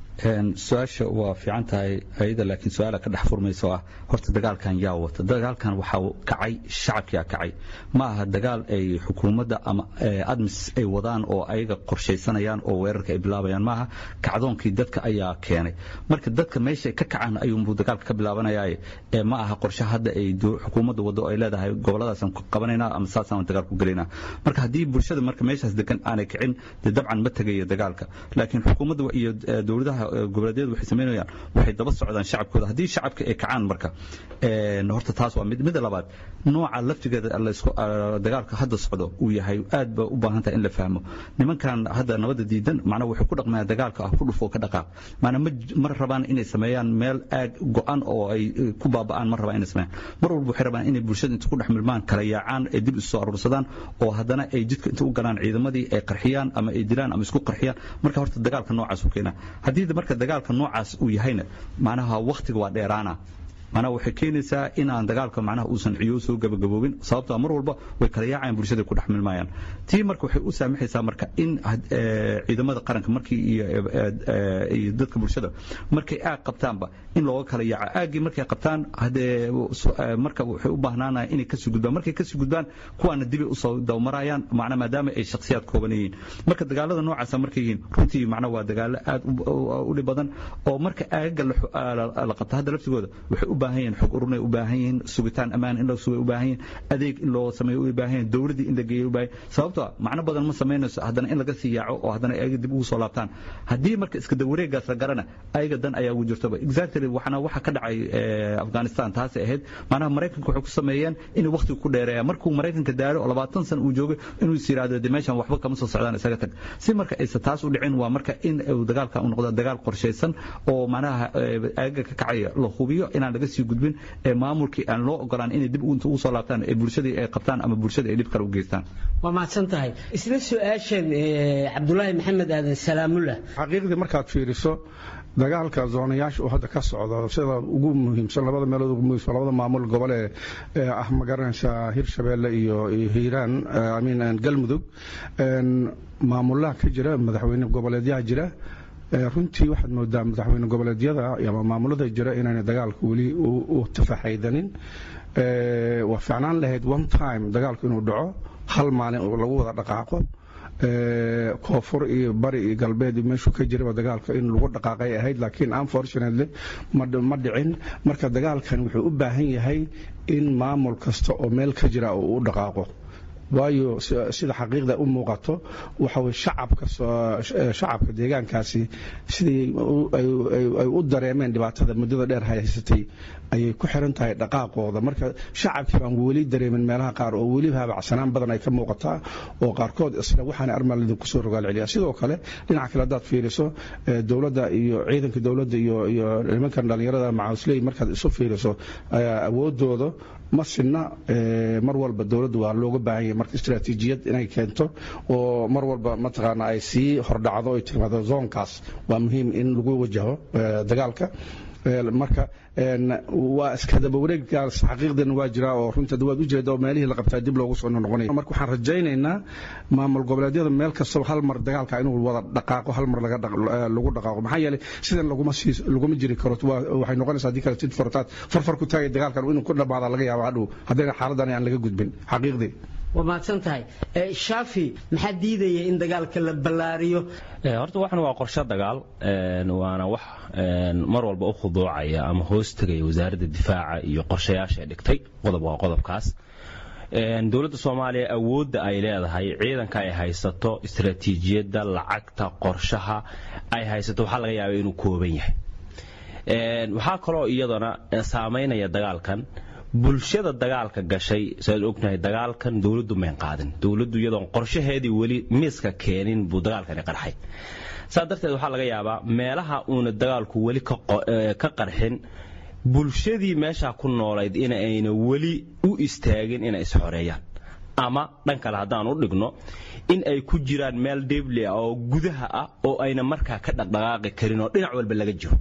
su-aasha waa fiican tahay ayada laakiin su-aala ka dhex furmaysa oo ah horta dagaalkan yaa wata dagaalkan waxaa kacay shacabkiyaa kacay ma aha dagaal ay xukuumadda ama admis ay wadaan oo ayaga qorshaysanayaan oo weerarka ay bilaabayaan maaha kacdoonkii dadka ayaa keenay marka dadka meesha ka kacaan ayuunbuu dagaalka ka bilaabanayaaye ma aha qorshe hadda ay xukuumadda waddo ay leedahay goboladaasaan ku qabanaynaa ama saasaan dagaal ku gelaynaa marka haddii bulshada marka meeshaas degan aanay kicin dee dabcan ma tegayo dagaalka laakiin xukuumadda iyo dowladaha goboleedyadu waxay samaynayaan waxay daba socdaan shacabkooda haddii shacabka ay kacaan marka horta taas waa mid midda labaad nooca laftigeeda dagaalka hadda socdo uu yahay aad ba u baahan tahay in la fahmo nimankan hadda nabadda diidan macnaa waxay ku dhaqmayaan dagaalka ah ku dhufoo ka dhaqaaq maanaa ma rabaan inay sameeyaan meel aag go-an oo ay ku baaba'aan ma rabaan inay sameeyaan mar walba waxay rabaan inay bulshada inta ku dhex milmaan kala yaacaan ay dib isu soo aruursadaan oo haddana ay jidka inta u galaan ciidamadii ay qarxiyaan ama ay dilaan ama isku qarxiyaan marka horta dagaalka noocaas u keenaa haddii marka dagaalka noocaas uu yahayna macnaha wakhtiga waa dheeraana macnaha waxay keenaysaa in aan dagaalka macnaha uusan ciyo soo gabagaboobin sababtoo mar walba way kala yaacayaan bulshada ku dhex milmayaan tii marka waxay u saamaxaysaa marka in ciidamada qaranka markii iyo dadka bulshada markay aag qabtaanba in looga kala yaaco aaggii markay qabtaan haddee marka waxay u baahnaanaya inay kasii gudbaan markay kasii gudbaan kuwaana dibay usoo dawmarayaan macna maadaama ay shakhsiyaad kooban yihiin marka dagaalada noocaasa markay yihiin runtii macna waa dagaalo aad u dhib badan oo marka aagaga la qabta hadda laftigooda waxay u baahan yihiin xog ururnay u baahan yihiin sugitaan ammaan in la sugay u baahan yihiin adeeg in loo sameeyo u baahan yihiin dowladdii in la geeyo u baahan sababtoo macno badan ma samaynayso haddana in laga sii yaaco oo haddana ayaga dib ugu soo laabtaan haddii marka iska dawareegaas la garana ayaga dan ayaa ugu jirtaba exactly waxana waxa ka dhacay afghanistan taasay ahayd macnaha maraykanka waxay ku sameeyeen inuu waqtigu ku dheereeya markuu maraykanka daaro oo labaatan san uu joogay inuu is yidhaahdo de meeshan waxba kama soo socdaan isaga tag si marka aysa taas u dhicin waa marka in uu dagaalka u noqdo dagaal qorshaysan oo macnaha ayaga ka kacaya la hubiyo inaan laga sii gudbin ee maamulkii aan loo ogolaan inay dib inta ugu soo laabtaan ee bulshadii ay qabtaan ama bulshada ay dhib kale u geystaan waa mahadsan tahay isla su-aashan cabdulaahi maxamed aadan salaamullah xaqiiqdii markaad fiiriso dagaalka zoonayaasha uu hadda ka socdo sida ugu muhiimsan labada meelood ugu muhiimsan labada maamul gobole ee ah magaranaysa hirshabeelle iyo hiiraan amiin galmudug maamulaha ka jira madaxweyne goboleedyaha jira runtii waxaad moodaa madaxweyne goboleedyada ama maamulada jira inaana dagaalka weli u tafaxaydanin waa ficnaan lahayd one time dagaalku inuu dhaco hal maalin oo lagu wada dhaqaaqo koonfur iyo bari iyo galbeed meeshuu ka jiraba dagaalka in lagu dhaqaaqay ahayd laakiin unfortunately ma dhicin marka dagaalkan wuxuu u baahan yahay in maamul kasta oo meel ka jira uu u dhaqaaqo waayo sida xaqiiqda u muuqato waxa weye shacabka shacabka deegaankaasi sidii ay u dareemeen dhibaatada muddada dheer haysatay ayay ku xiran tahay dhaqaaqooda marka shacabkii baan weli dareemin meelaha qaar oo weli haabacsanaan badan ay ka muuqataa oo qaarkood isla waxaana armaal idinku soo rogaal celiya sidoo kale dhinaca kale haddaad fiiriso dowladda iyo ciidanka dowladda iyo iyo nimankan dhallinyarada macawisley markaad isu fiiriso awoodooda ma sinna mar walba dowladda waa looga baahan yahay marka istaraatiijiyad inay keento oo mar walba mataqaana ay sii hordhacdo ay timaado zoonkaas waa muhiim in lagu wajaho dagaalka marka waa iskadaba wareeggaas xaqiiqdan waa jiraa oo runta waad u jeeda oo meelihii la qabtaa dib loogu soo noqonaya marka waxaan rajaynaynaa maamul goboleedyada meel kastaba hal mar dagaalka inuu wada dhaqaaqo hal mar lagu dhaqaaqo maxaa yeelay sidan laguma sii laguma jiri karo waxay noqonaysaa haddii kale sid fortaad farfar ku taagay dagaalkan inuu ku dhamaada laga yaabo hadhow haddayna xaaladan aan laga gudbin xaqiiqdii waa mahadsan tahay shaafi maxaa diidaya in dagaalka la ballaariyo horta waxan waa qorshe dagaal waana wax mar walba u khuduucaya ama hoos tegaya wasaaradda difaaca iyo qorshayaasha ay dhigtay qodob waa qodobkaas dowladda soomaaliya awoodda ay leedahay ciidanka ay haysato istaraatiijiyadda lacagta qorshaha ay haysato waxaa laga yaaba inuu kooban yahay waxaa kaloo iyadana saamaynaya dagaalkan bulshada dagaalka gashay saad ognahay dagaalkan dowladdu mayn qaadin dowladdu iyadoon qorshaheedii weli miiska keenin buu dagaalkani qarxay saa darteed waxaa laga yaabaa meelaha uuna dagaalku weli ka qarxin bulshadii meeshaa ku noolayd in ayna weli u istaagin inay isxoreeyaan ama dhan kale haddaan u dhigno in ay ku jiraan meel debli ah oo gudaha ah oo ayna markaa ka dhaqdhaqaaqi karin oo dhinac walba laga jiro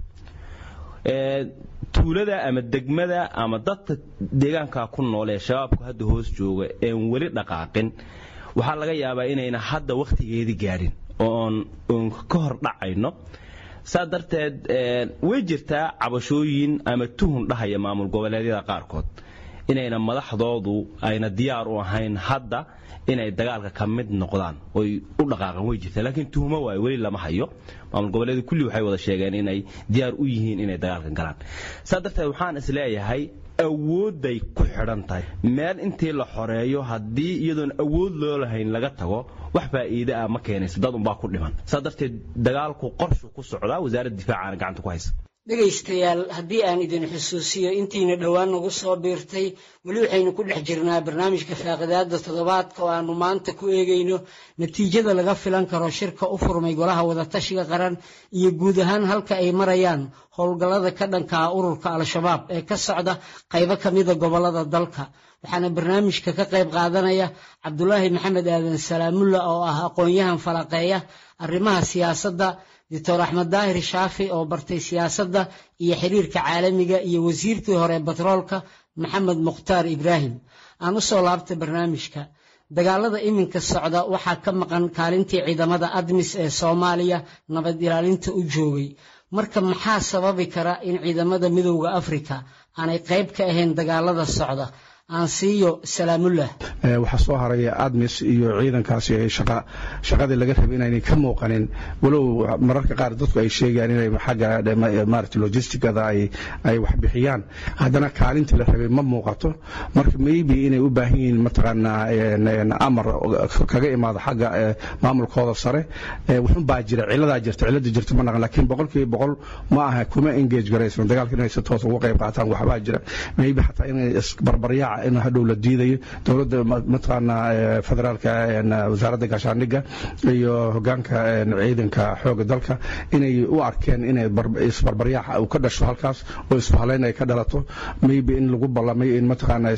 tuulada ama degmada ama dadka deegaanka ku nool ee shabaabku hadda hoos jooga een weli dhaqaaqin waxaa laga yaabaa inayna hadda wakhtigeedii gaadhin oon oon ka hor dhacayno saa darteed way jirtaa cabashooyin ama tuhun dhahaya maamul goboleedyada qaarkood inayna madaxdoodu ayna diyaar u ahayn hadda inay dagaalka ka mid noqdaan oy u dhaqaaqan way jirtaa laakiin tuhmo waayo weli lama hayo maamul goboleedu kulli waxay wada sheegeen inay diyaar u yihiin inay dagaalka galaan saa darteed waxaan is leeyahay awoodday ku xidhan tahay meel intii la xoreeyo haddii iyadoon awood loo lahayn laga tago wax faa'iide ah ma keenayso dad unbaa ku dhiman saa darteed dagaalku qorshu ku socdaa wasaaradda difaacaana gacanta ku haysa dhegaystayaal haddii aan idin xusuusiyo intiina dhowaan nagu soo biirtay weli waxaynu ku dhex jirnaa barnaamijka faaqidaada toddobaadka oo aanu maanta ku eegayno natiijada laga filan karo shirka u furmay golaha wadatashiga qaran iyo guud ahaan halka ay marayaan howlgallada ka dhanka ah ururka al-shabaab ee ka socda qaybo ka mida gobollada dalka waxaana barnaamijka ka qayb qaadanaya cabdulaahi maxamed aadan salaamulla oo ah aqoon-yahan falaqeeya arrimaha siyaasadda doctor axmed daahir shaafi oo bartay siyaasadda iyo xiriirka caalamiga iyo wasiirkii hore batroolka maxamed mukhtaar ibraahim aan u soo laabtay barnaamijka dagaalada iminka socda waxaa ka maqan kaalintii ciidamada admis ee soomaaliya nabad ilaalinta u joogay marka maxaa sababi kara in ciidamada midowda afrika aanay qayb ka ahayn dagaalada socda aan siiyo salaamullah waxaa soo haraya admis iyo ciidankaasi shaqadii laga rabay inaynay ka muuqanin walow mararka qaar dadku ay sheegayaan inay xagga maarata logisticada ay wax bixiyaan haddana kaalintii la rabay ma muuqato marka maybe inay u baahan yihiin mataqaanaa amar kaga imaado xagga maamulkooda sare wuxun baa jira ciladaa jirta cilada jirta ma naqan laakiin boqolkiiba boqol ma aha kuma engage garaysan dagaalka inay si toos uga qayb qaataan waxbaa jira maybe xataa inay isbarbaryaaca in hadhow la diidayo dowladda mataqaanaa federaalka wasaaradda gaashaandhigga iyo hogaanka ciidanka xooga dalka inay u arkeen inay isbarbaryaaca uu ka dhasho halkaas oo isfahalayn ay ka dhalato maybe in lagu ballamay in mataqaanaa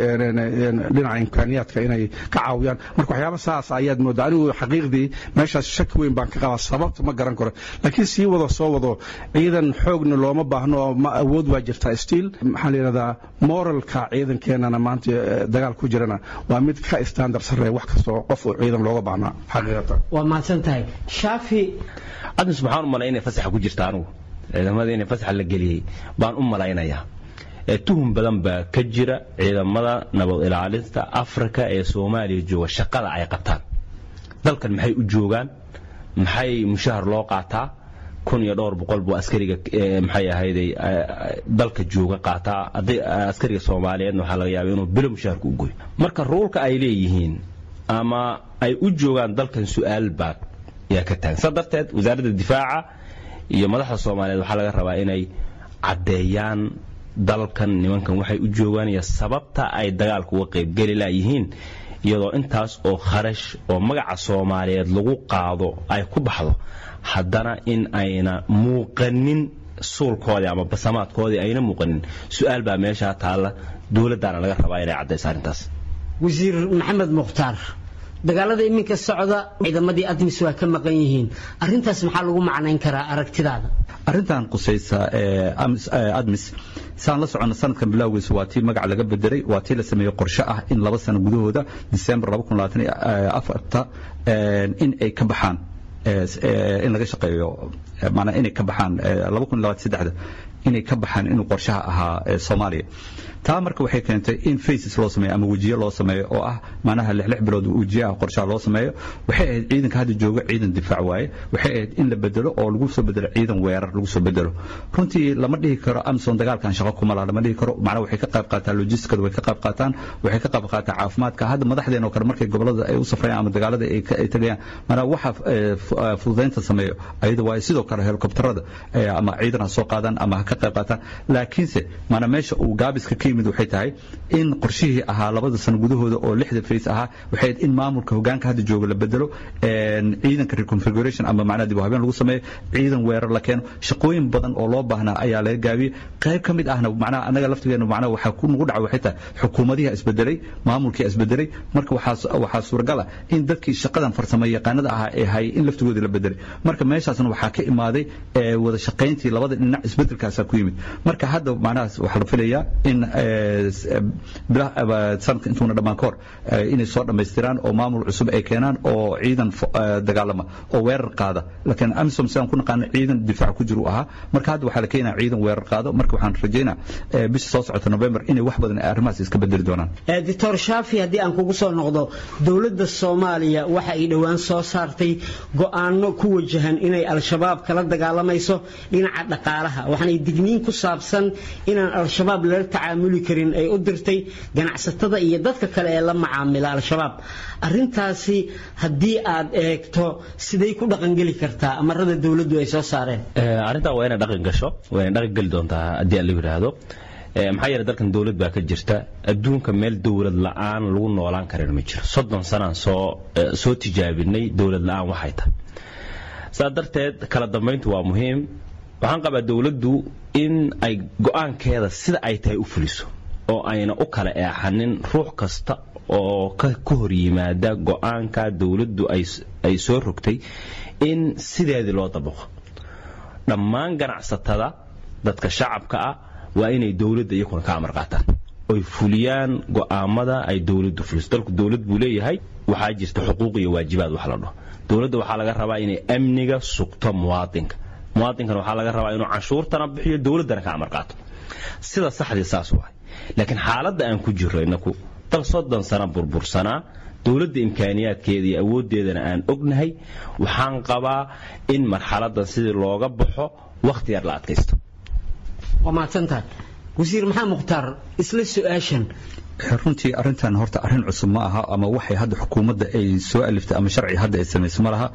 dhinaca imkaaniyaadka inay ka caawiyaan marka waxyaaba saas ayaad moodaa anigu xaqiiqdii meeshaas shaki weyn baan ka qabaa sababta ma garan karo laakiin sii wado soo wado ciidan xoogna looma baahno oo ma awood waa jirtaa stiil maxaa la yidhahdaa moralka ciidankeenana maanta dagaal ku jirana waa mid ka standard sarreeya wax kastoo qof uu ciidan looga baahnaa xaqiiqatan waa mahadsan tahay shaafi admis maxaan u malay inay fasaxa ku jirta anigu ciidamada inay fasaxa la geliyey baan u malaynayaa tuhum badan baa ka jira ciidamada nabad ilaalinta afrika ee soomaaliya jooga shaqada ay qabtaan dalkan maxay u joogaan maxay mushahar loo qaataa kun iyo dhowr boqol buu askariga maxay ahayday dalka jooga qaataa askariga soomaaliyeedna waxaa laga yaaba inuu bilo mushaharka u goyo marka ruulka ay leeyihiin ama ay u joogaan dalkan su-aal baa yaa ka taagan saa darteed wasaaradda difaaca iyo madaxda soomaaliyeed waxaa laga rabaa inay caddeeyaan dalkan nimankan waxay u joogaan iyo sababta ay dagaalka uga qaybgeli layihiin iyadoo intaas oo kharash oo magaca soomaaliyeed lagu qaado ay ku baxdo haddana in ayna muuqanin suulkoodii ama basamaadkoodii ayna muuqanin su-aal baa meeshaa taalla dowladdaana laga rabaa inay caddayso arrintaas wasiir maxamed mukhtaar dagaalada iminka socda ciidamadii admis waa ka maqan yihiin arintaas maxaa lagu macnayn karaa aragtidaada arrintan qusaysa admis saan la socono sanadkan bilowgiisa waa tii magac laga bedelay waa tii la sameeyey qorshe ah in laba sano gudahooda disembar in ay ka baxaan in laga shaqeeyo maanaa inay ka baxaan inay ka baxaan inuu qorshaha ahaa soomaaliya taa marka waxay keentay in faces loo sameeyo ama wejiye loo sameeyo oo ah macnaha lix lix bilood wejiyaha qorshaha loo sameeyo waxay ahayd ciidanka hadda jooga ciidan difaac waaye waxay ahayd in la bedelo oo lagu soo bedelo ciidan weerar lagu soo bedelo runtii lama dhihi karo amazon dagaalkan shaqo kuma laha lama dhihi karo macnaha waxay ka qayb qaataan logistikada way ka qayb qaataan waxay ka qayb qaataan caafimaadka hadda madaxdeena oo kale markay gobolada ay u safrayaan ama dagaalada ay tagayaan macnaha waxa fududaynta sameeyo ayada waaye sidoo kale helikobtarada ama ciidan ha soo qaadaan ama ha ka qayb qaataan laakiinse maanaa meesha uu gaabiska ka yimid waxay tahay in qorshihii ahaa labada sano gudahooda oo lixda fays ahaa waxay in maamulka hogaanka hadda jooga la bedelo ciidanka reconfiguration ama macnaha dib u habeen lagu sameeyo ciidan weerar la keeno shaqooyin badan oo loo baahnaa ayaa laga gaabiyey qayb ka mid ahna macnaha annaga laftigeena macnaha waxaa ku nagu dhacay waxay tahay xukuumadihi isbedelay maamulkii isbedelay marka waxaa waxaa suuragal ah in dadkii shaqadan farsamo yaqaanada ahaa ee hayay in laftigoodii la bedelay marka meeshaasna waxaa ka imaaday wada shaqayntii labada dhinac isbedelkaasaa ku yimid marka hadda macnahaas waxaa la filayaa in sanadka intuuna dhammaan ka hor inay soo dhammaystiraan oo maamul cusub ay keenaan oo ciidan dagaalama oo weerar qaada laakiin amisom sidaan ku naqaano ciidan difaac ku jiru ahaa marka hadda waxaa la keenaya ciidan weerar qaado marka waxaan rajaynaa bisha soo socota november inay wax badan arrimahaas iska bedeli doonaan doctor shaafi haddii aan kugu soo noqdo dowladda soomaaliya waxa ay dhowaan soo saartay go'aano ku wajahan inay al-shabaab kala dagaalamayso dhinaca dhaqaalaha waxaanay digniin ku saabsan inaan al-shabaab lala tacaamuli karin ay u dirtay ganacsatada iyo dadka kale ee la macaamila al-shabaab arintaasi haddii aad eegto siday ku dhaqangeli kartaa amarada dowladdu ay soo saareen arrintaa waa inay dhaqan gasho waa inay dhaqan geli doontaa haddii aan la yidhaahdo maxaa yeelay dalkan dowlad baa ka jirta adduunka meel dowlad la'aan lagu noolaan karin ma jiro soddon sanaan soo soo tijaabinay dowlad la'aan waxay tahay saas darteed kala dambayntu waa muhiim waxaan qabaa dowladdu in ay go'aankeeda sida ay tahay u fuliso oo ayna u kala eexanin ruux kasta oo ka hor yimaada go'aanka dowladdu ay soo rogtay in sideedii loo dabaqo dhammaan ganacsatada dadka shacabka ah waa inay dowladda iyakuna ka amar qaataan oy fuliyaan go'aamada ay dowladdu fuliso dalku dowlad buu leeyahay waxaa jirta xuquuq iyo waajibaad wax la dhaho dowladda waxaa laga rabaa inay amniga sugto muwaadinka muwaadinkana waxaa laga rabaa inuu canshuurtana bixiyo dowladdana ka amar qaato sida saxdii saas waay laakiin xaaladda aan ku jirro inaku dal soddon sano burbursanaa dowladda imkaaniyaadkeeda iyo awooddeedana aan ognahay waxaan qabaa in marxaladdan sidii looga baxo wakhti yar la adkaysto waa mahadsantahay wasiir maxaa mukhtaar isla su-aashan runtii arrintan horta arrin cusub ma aha ama waxay hadda xukuumadda ay soo aliftay ama sharci hadda ay samayso ma laha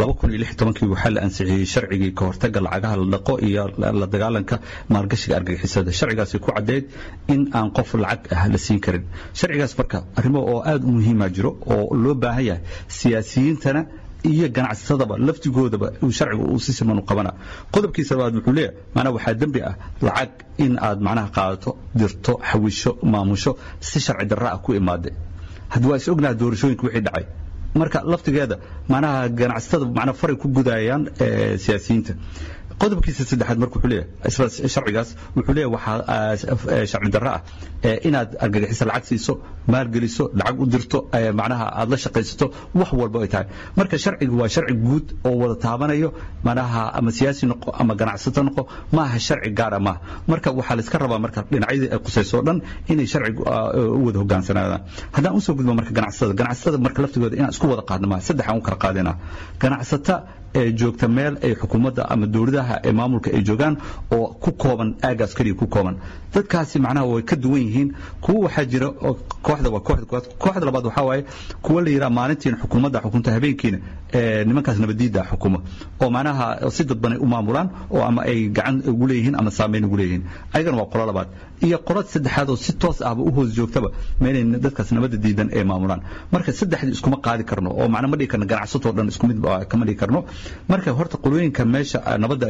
kii waxaa la ansixiyey sharcigii ka hortaga lacagaha la dhaqo iyo la dagaalanka maalgashiga argagixisada sharcigaasi ku caddeyd in aan qof lacag ah la siin karin sharcigaas marka arrimo oo aada u muhiima jiro oo loo baahan yahay siyaasiyiintana iyo ganacsatadaba laftigoodaba sharciga uu si siman u qabana qodobkiisa labaad wuxuu leeyahay macnaha waxaa dembi ah lacag in aad macnaha qaadato dirto xawisho maamusho si sharci darra ah ku imaade haddii waa is ognaha doorashooyinka wixii dhacay marka laftigeeda macnaha ganacsatada macnaha faray ku gudayaan siyaasiyiinta qodobkiisa saddexaad marka wuxuu leeyahay isla sharcigaas wuxuu leeyahay waxaa sharci darro ah inaad argagixiso lacag siiso maalgeliso lacag u dirto macnaha aad la shaqaysato wax walba ay tahay marka sharciga waa sharci guud oo wada taabanayo macnaha ama siyaasi noqo ama ganacsato noqo ma aha sharci gaara maaha marka waxaa la iska rabaa marka dhinacyadii ay qusayso o dhan inay sharciga u wada hogaansanaadaan haddaan usoo gudbo marka ganacsatada ganacsatada marka laftigooda inaan isku wada qaadno maaha saddex aan u kala qaadina ganacsata ee joogta meel ay xukuumadda ama dowladaha ee maamulka ay joogaan oo ku kooban aagaas keliya ku kooban dadkaasi macnaha way ka duwan yihiin kuwa waxaa jira kooxda waa kooxda koowaad kooxda labaad waxaa waaye kuwa la yidhaha maalintiina xukuumadda xukunta habeenkiina nimankaas nabadiidda xukuma oo macnaha si dadbanay u maamulaan oo ama ay gacan ugu leeyihiin ama saameyn ugu leeyihiin ayagana waa qolo labaad iyo qolo saddexaad oo si toos ahba u hoos joogtaba meelay dadkaas nabadda diidan ay maamulaan marka saddexdii iskuma qaadi karno oo macna ma dhigi karno ganacsatoo dhan isku mid kama dhigi karno marka horta qolooyinka meesha nabadda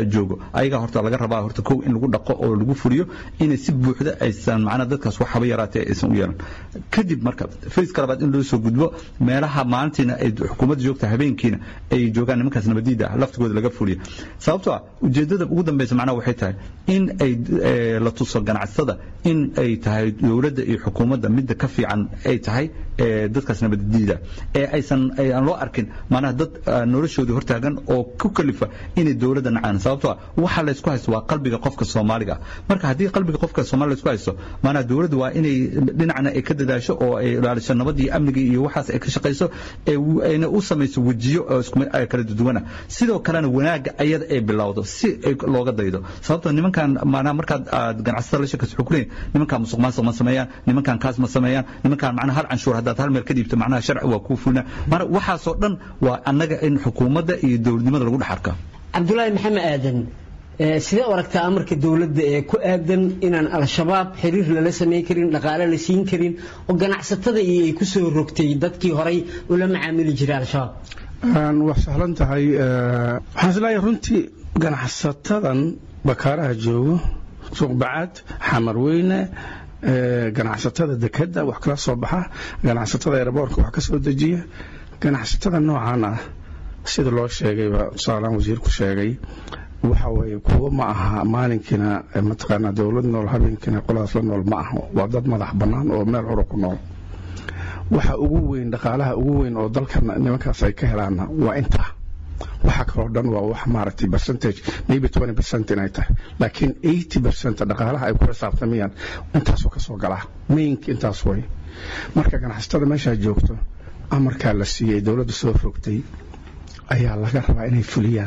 joogo ayagaa horta laga rabaa horta kow in lagu dhaqo oo lagu fuliyo inay si buuxda aysan macnaha dadkaas wax haba yaraatee aysan u yeelan kadib marka fayska labaad in loo soo gudbo meelaha maalintiina ay xukuumadda joogta habeenkiina ay joogaan nimankaas nabadiida ah laftigooda laga fuliyo sababtoo ah ujeeddada ugu dambaysa macnaha waxay tahay in ay la tuso ganacsatada in ay tahay dowladda iyo xukuumadda midda ka fiican ay tahay dadkaas nabadiida ee aysan aan loo arkin macnaha dad noloshoodii hortaagan oo ku kalifa inay dowladda nacaan sababtoo ah waxa la isku haysto waa qalbiga qofka soomaaliga marka haddii qalbiga qofka soomaaliga la isku haysto macnaha dowladda waa inay dhinacna ay ka dadaasho oo ay ilaaliso nabadii amnigii iyo waxaas ay ka shaqayso ayna u samayso wejiyo kala duwana sidoo kalena wanaagga ayada ay bilowdo si looga daydo sababtoo nimankan macnaha markaad aad ganacsatada la sheekayso wuxuu ku leeyahay nimankan musuq maasuq ma sameeyaan nimankan kaas ma sameeyaan nimankan macnaha hal canshuur haddaad hal meel ka dhiibto macnaha sharci waa kuu fulna mana waxaasoo dhan waa annaga in xukuumadda iyo dowladnimada lagu dhex arka cabdulaahi maxamed aadan sidee u aragtaa amarka dowladda ee ku aadan inaan al-shabaab xiriir lala samayn karin dhaqaale la siin karin oo ganacsatada iyo ay ku soo rogtay dadkii horay ula macaamili jiray al-shabaab waa sahlan tahay waxaan isleeyahay runtii ganacsatadan bakaaraha joogo suuqbacaad xamarweyne ganacsatada dekadda wax kala soo baxa ganacsatada eeraboorka wax ka soo dejiya ganacsatada noocan ah sida loo sheegayba saalaan wasiirku sheegay waxa weeye kuwo ma aha maalinkiina mataqaanaa dowlad nool habeenkiina qoladaas la nool ma aha waa dad madax bannaan oo meel cura ku nool waxa ugu weyn dhaqaalaha ugu weyn oo dalka nimankaas ay ka helaanna waa intaa waxa kaloo dhan waa wax maaragtay percentage maybe twenty percent inay tahay laakiin eighty percent dhaqaalaha ay ku xisaabtamayaan intaasoo ka soo galaa mainka intaas way marka ganacsatada meeshaa joogto amarkaa la siiyey dowladda soo rogtay ayaa laga rabaa inay fuliyaan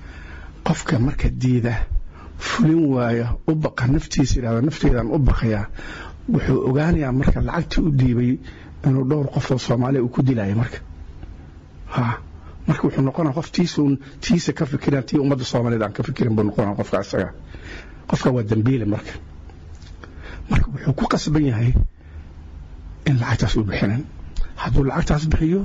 qofka marka diida fulin waaya u baqa naftiisa yidhahda nafteedaan u baqayaa wuxuu ogaanayaa marka lacagtii u dhiibay inuu dhowr qof oo soomaaliya uu ku dilaayo marka ha marka wuxuu noqonaa qof tiisuun tiisa ka fikiran tii ummadda soomaaliyeed aan ka fikirin buu noqonaa qofka isaga qofka waa dambiile marka marka wuxuu ku qasban yahay in lacagtaas u bixinan hadduu lacagtaas bixiyo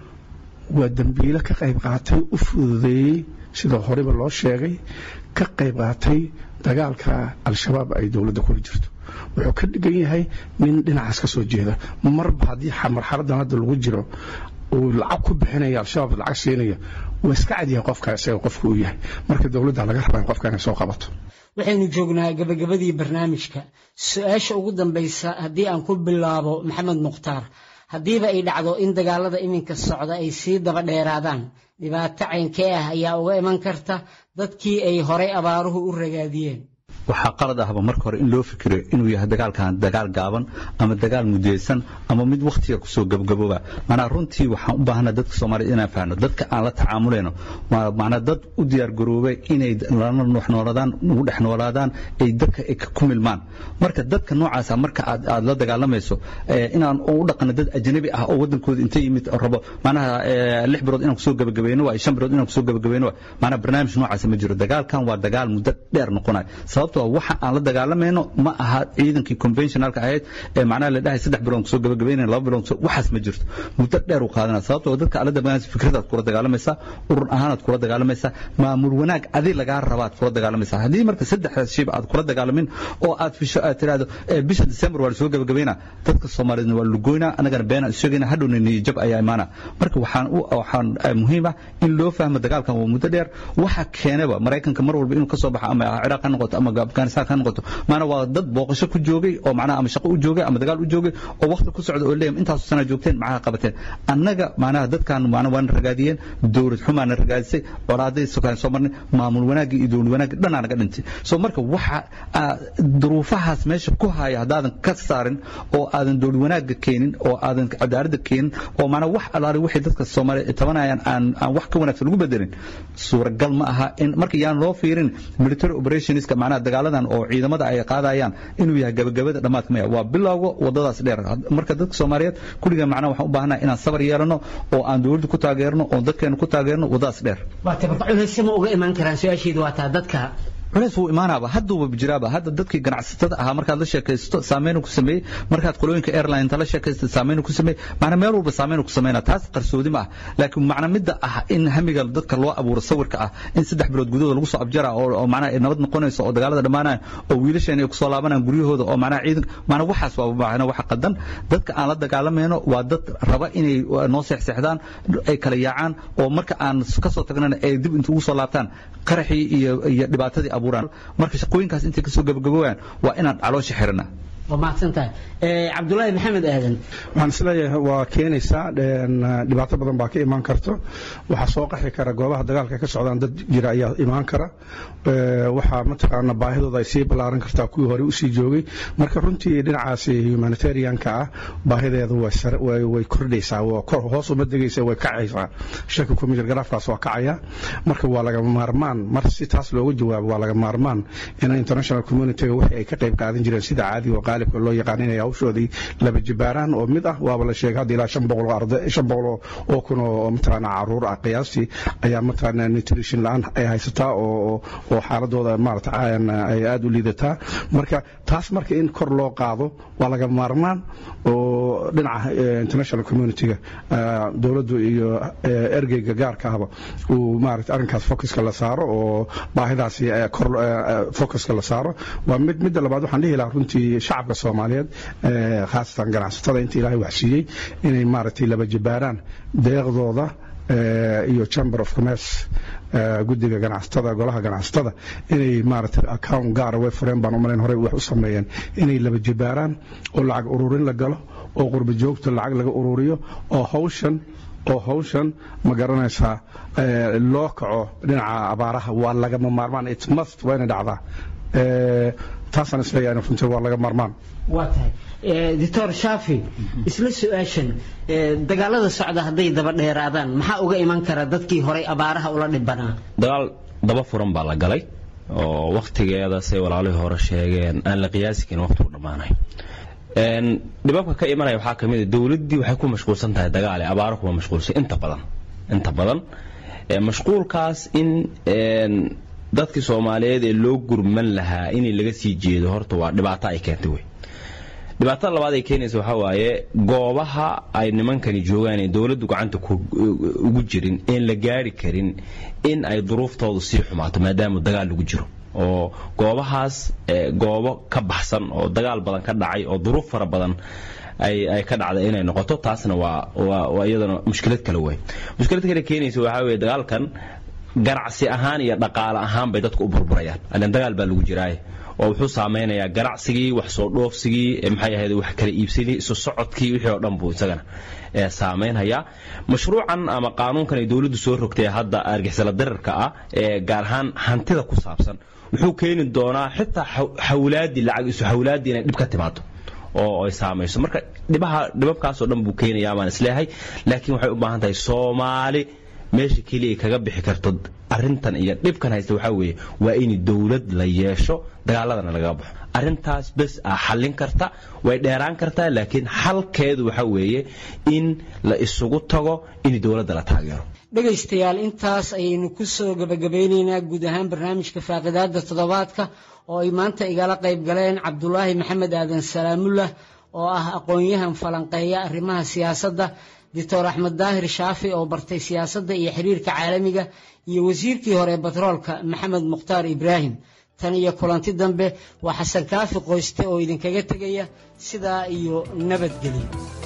waa dambiile ka qayb qaatay u fududeeyey sida horeba loo sheegay ka qayb qaatay dagaalka al-shabaab ay dowladda kula jirto wuxuu ka dhigan yahay nin dhinacaas ka soo jeeda marba haddii marxaladan hadda lagu jiro uu lacag ku bixinaya al-shabaab lacag siinaya waa iska cadyahay qofka isaga qofka uu yahay marka dowladda laga rabaa in qofka inay soo qabato waxaynu joognaa gabagabadii barnaamijka su-aasha ugu dambaysa haddii aan ku bilaabo maxamed mukhtaar haddiiba ay dhacdo in dagaalada iminka socda ay sii daba dheeraadaan dhibaato caynkee ah ayaa uga iman karta dadkii ay horay abaaruhu u ragaadiyeen waxaa qalad ahba marka hore in loo fikiro inuu yahay dagaalkan dagaal gaaban ama dagaal mudaysan ama mid wakhtiga kusoo gabgabooba manaa runtii waxaan u baahanaa dadka soomaaliyed inaan fahno dadka aan la tacaamulayno manaa dad u diyaar garoobay inay lana wax noolaadaan ugu dhex noolaadaan ay dadka ku milmaan marka dadka noocaasa marka aad la dagaalamayso inaan u dhaqano dad ajnabi ah oo wadankooda inta yimid rabo manaha lix bilood inaan kusoo gabagabayno waay shan bilood inaan kusoo gabagabayno waay manaa barnaamij noocaasa ma jiro dagaalkan waa dagaal muddo dheer noqonayo sababtoo waxa aan la dagaalamayno ma aha ciidankii conventionalka ahayd ee macnaha la dhahay saddex bilood kusoo gabagabaynayn laba bilood waxaas ma jirto muddo dheer u qaadanaya sababtoo dadka aad la dagaalamaysa fikradaad kula dagaalamaysaa urur ahaanaad kula dagaalamaysaa maamul wanaag adi lagaa rabaad kula dagaalamaysaa haddii marka saddexdaas shayba aad kula dagaalamin oo aad fisho aad tiraahdo bisha december waa lasoo gabagabaynaa dadka soomaaliyeedna waa lugoynaa annagana beenaan isheegayna hadhowna niyajab ayaa imaana marka waxaan waxaan muhiim ah in loo fahmo dagaalkan waa muddo dheer waxa keenaba maraykanka mar walba inuu ka soo baxo ama ciraaq ha noqoto ama afghanistan ha noqoto maana waa dad booqasho ku joogay oo macnaha ama shaqo u joogay ama dagaal u joogay oo waqti ku socda oo leeyam intaasu sana joogteen macnaha qabateen annaga macnaha dadkan macnaha waana ragaadiyeen dowlad xumaana ragaadisay colaaday sokaan soo marnay maamul wanaagii iyo dowlad wanaagii dhanaa naga dhintay so marka waxa duruufahaas meesha ku haya haddaadan ka saarin oo aadan dowlad wanaaga keenin oo aadan cadaaladda keenin oo macnaha wax alaali wixii dadka soomaaliya tabanayaan aan aan wax ka wanaagsan lagu bedelin suuragal ma aha in marka yaan loo fiirin military operationska macnaha dagaaladan oo ciidamada ay qaadayaan inuu yahay gabagabada dhammaadka maya waa bilowga wadadaas dheer marka dadka soomaaliyeed kulliga macnaha waxaan u baahanahay inaan sabar yeelano oo aan dowladda ku taageerno oo dadkeena ku taageerno wadadaas dheer waata marka culaysama uga imaan karaan su-aasheedu waa taa dadka culays wuu imaanaaba hadduuba jiraaba hadda dadkii ganacsatada ahaa markaad la sheekaysto saameynu ku sameeyey markaad qolooyinka airlineta la sheekaysto saameynu ku sameeyey macna meel walba saameynu ku sameynaa taas qarsoodi ma ah laakiin macna midda ah in hamiga dadka loo abuuro sawirka ah in saddex bilood gudahooda lagu soo abjara oo macnaha nabad noqonayso oo dagaalada dhammaanaya oo wiilasheen ay kusoo laabanayaan guryahooda oo macnaha ciidan macna waxaas waa macna waxa qadan dadka aan la dagaalamayno waa dad raba inay noo seexseexdaan ay kala yaacaan oo marka aan kasoo tagnana ay dib inta ugu soo laabtaan qaraxii iyo iyo dhibaatadii abuuraan marka shaqooyinkaas intay kasoo gabagaboobaan waa inaan caloosha xirana waa mahadsan tahay cabdulaahi maxamed aadan waxaan isleeyahay waa keenaysaa dhibaato badan baa ka imaan karto waxaa soo qaxi kara goobaha dagaalka ka socdaan dad jira ayaa imaan kara waxaa mataqaana baahidooda ay sii ballaaran kartaa kuwii hore usii joogay marka runtii dhinacaasi humanitarianka ah baahideeda way kordhaysaa hoos uma degaysa way kacaysaa shaki kumijir garaafkaas waa kacaya marka waa laga maarmaan mar si taas looga jawaabo waa laga maarmaan in international communityga wixii ay ka qayb qaadan jireen sida caadiga oo qaalibka loo yaqaan inay hawshoodii laba jibaaraan oo mid ah waaba la sheegay hadda ilaa shan boqol oo arday shan boqol oo kun oo mataqaana caruur ah qiyaastii ayaa mataqaana nutrition la-aan ay haysataa oo oo xaaladooda maarata ay aada u liidataa marka taas marka in kor loo qaado waa laga maarmaan oo dhinaca international communityga dowladdu iyo ergeyga gaarka ahba uu maarata arrinkaas focuska la saaro oo baahidaasi kor focuska la saaro waa mid midda labaad waxaan dhihi lahaa runtii shacabka soomaaliyeed khaasatan ganacsatada inta ilaahay waxsiiyey inay maaragtay laba jibaaraan deeqdooda iyo chamber of commerce guddiga ganacsatada golaha ganacsatada inay maaragtay account gaara way fureen baan umalayn horey wax u sameeyeen inay laba jibaaraan oo lacag ururin la galo oo qurba joogta lacag laga ururiyo oo hawshan oo hawshan ma garanaysaa loo kaco dhinaca abaaraha waa lagama maarmaan it must waa inay dhacdaa taasaan isleeyahay runtii waa laga maarmaan waa tahay doctor shaafi isla su-aashan dagaalada socda hadday daba dheeraadaan maxaa uga iman kara dadkii horay abaaraha ula dhibanaa dagaal daba furan baa la galay oo wakhtigeeda say walaalihii hore sheegeen aan la qiyaasi karin waqtigu dhammaanay dhibabka ka imanaya waxaa ka mid a dowladdii waxay ku mashquulsan tahay dagaal ee abaaro kuma mashquulsan inta badan inta badan mashquulkaas in dadkii soomaaliyeed ee loo gurman lahaa inay laga sii jeedo horta waa dhibaato ay keentay wey dhibaatada labaad ay keenaysa waxaa waaye goobaha ay nimankani joogaan ee dowladdu gacanta ugu jirin een la gaari karin in ay duruuftoodu sii xumaato maadaama dagaal lagu jiro oo goobahaas goobo ka baxsan oo dagaal badan ka dhacay oo duruuf fara badan ay ka dhacday inay noqoto taasna waa iyadana mushkilad kale wey mushkilad kale keenaysa waxaa weye dagaalkan ganacsi ahaan iyo dhaqaale ahaan bay dadku u burburayaan ilan dagaal baa lagu jiraaye oo wuxuu saameynayaa ganacsigii wax soo dhoofsigii maxay ahayd wax kala iibsadii isu socodkii wixii oo dhan buu isagana saameynhayaa mashruucan ama qaanuunkan ay dowladdu soo rogtay hadda argixisala dirarka ah ee gaar ahaan hantida ku saabsan wuxuu keeni doonaa xitaa xawlaadii lacag isu xawlaadii inay dhib ka timaado oo ay saamayso marka dhibaha dhibabkaasoo dhan buu keenayaa baan isleeyahay laakiin waxay u baahan tahay soomaali meesha keliya kaga bixi karto arintan iyo dhibkan haysta waxaa weeye waa in dowlad la yeesho dagaaladana lagaga baxo arintaas bes ah xallin karta way dheeraan kartaa laakiin xalkeedu waxaa weeye in la isugu tago in dowladda la taageero dhegaystayaal intaas ayaynu ku soo gabagabeyneynaa guud ahaan barnaamijka faaqidaada toddobaadka oo ay maanta igala qayb galeen cabdulaahi maxamed aadan salaamullah oo ah aqoon-yahan falanqeeya arrimaha siyaasadda doctor axmed daahir shaafi oo bartay siyaasadda iyo xiriirka caalamiga iyo wasiirkii hore batroolka maxamed mukhtaar ibraahim tan iyo kulanti dambe waa xasan kaafi qoyste oo idinkaga tegaya sidaa iyo nabadgelyo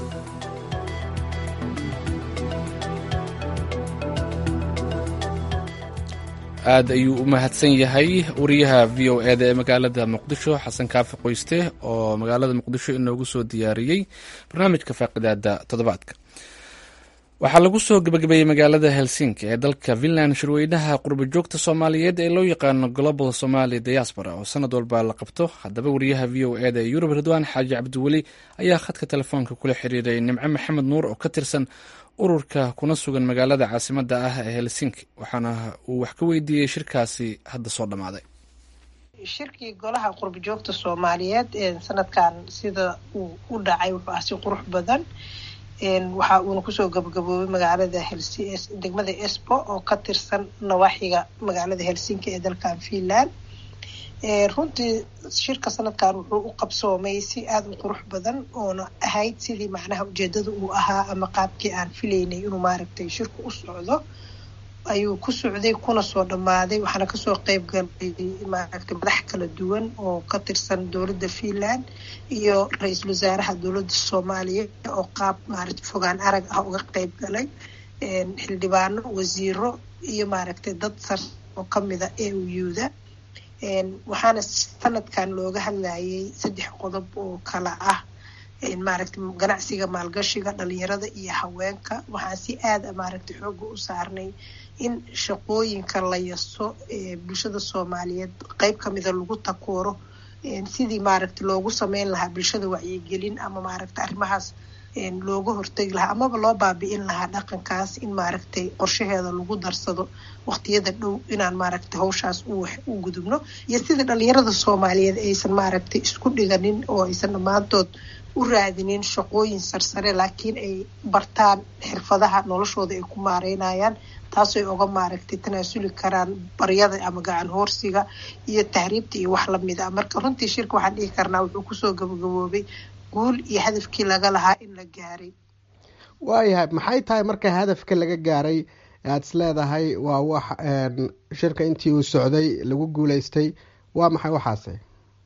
aad ayuu u mahadsan yahay wariyaha v o eda ee magaalada muqdisho xasan kaafi qoyste oo magaalada muqdisho inoogu soo diyaariyey barnaamijka faaqidaada toddobaadka waxaa lagu soo gebagabeeyey magaalada helsinki ee dalka finland shirweynaha qurba joogta soomaaliyeed ee loo yaqaano global somali diaspora oo sanad walba la qabto haddaba wariyaha v o eda ee yurub ridwaan xaaji cabdiweli ayaa khadka telefoonka kula xiriiray nimco maxamed nuur oo ka tirsan ururka kuna sugan magaalada caasimada ah ee helsinki waxaana uu wax ka weydiiyey shirkaasi hadda soo dhammaaday shirkii golaha qurba joogta soomaaliyeed sanadkan sida uu u dhacay wuxuu ah si qurux badan waxa uuna kusoo gabagaboobay magaalada degmada esbo oo ka tirsan nawaaxiga magaalada helsinki ee dalkan finland runtii shirka sanadkan wuxuu u qabsoomay si aada u qurux badan oona ahayd sidii macnaha ujeedada uu ahaa ama qaabkii aan filaynay inuu maaragtay shirku u socdo ayuu ku socday kuna soo dhammaaday waxaana kasoo qeyb galay maaragtay madax kala duwan oo ka tirsan dowladda finland iyo ra-iisul wasaaraha dowladda soomaaliya oo qaab maaragtay fogaan arag ah uga qeyb galay xildhibaano wasiiro iyo maaragtay dad sar oo kamida e u yuda waxaana sanadkan looga hadlayay saddex qodob oo kala ah maaragtay ganacsiga maalgashiga dhalinyarada iyo haweenka waxaan si aada maaragtay xooga u saarnay in shaqooyinka la yaso ee bulshada soomaaliyeed qeyb kamida lagu takooro sidii maaragtay loogu sameyn lahaa bulshada wacyigelin ama maaragtay arrimahaas looga hortegi lahaa amaba loo baabi'in lahaa dhaqankaas in maaragtay qorshaheeda lagu darsado waqtiyada dhow inaan maaragtay hawshaas u gudubno iyo sidii dhalinyarada soomaaliyeed aysan maaragtay isku dhiganin oo aysan dhammaantood u raadinin shaqooyin sarsare laakiin ay bartaan xirfadaha noloshooda ay ku maareynayaan taasoo oga maaragtay tanaasuli karaan baryada ama gacan hoorsiga iyo tahriibta iyo wax lamid a marka runtii shirka waxaan dhihi karnaa wuxuu kusoo gabagaboobay guul iyo hadafkii laga lahaa in la gaaray waayahay maxay tahay marka hadafka laga gaaray aada is leedahay waa wax shirka intii uu socday lagu guuleystay waa maxay waxaase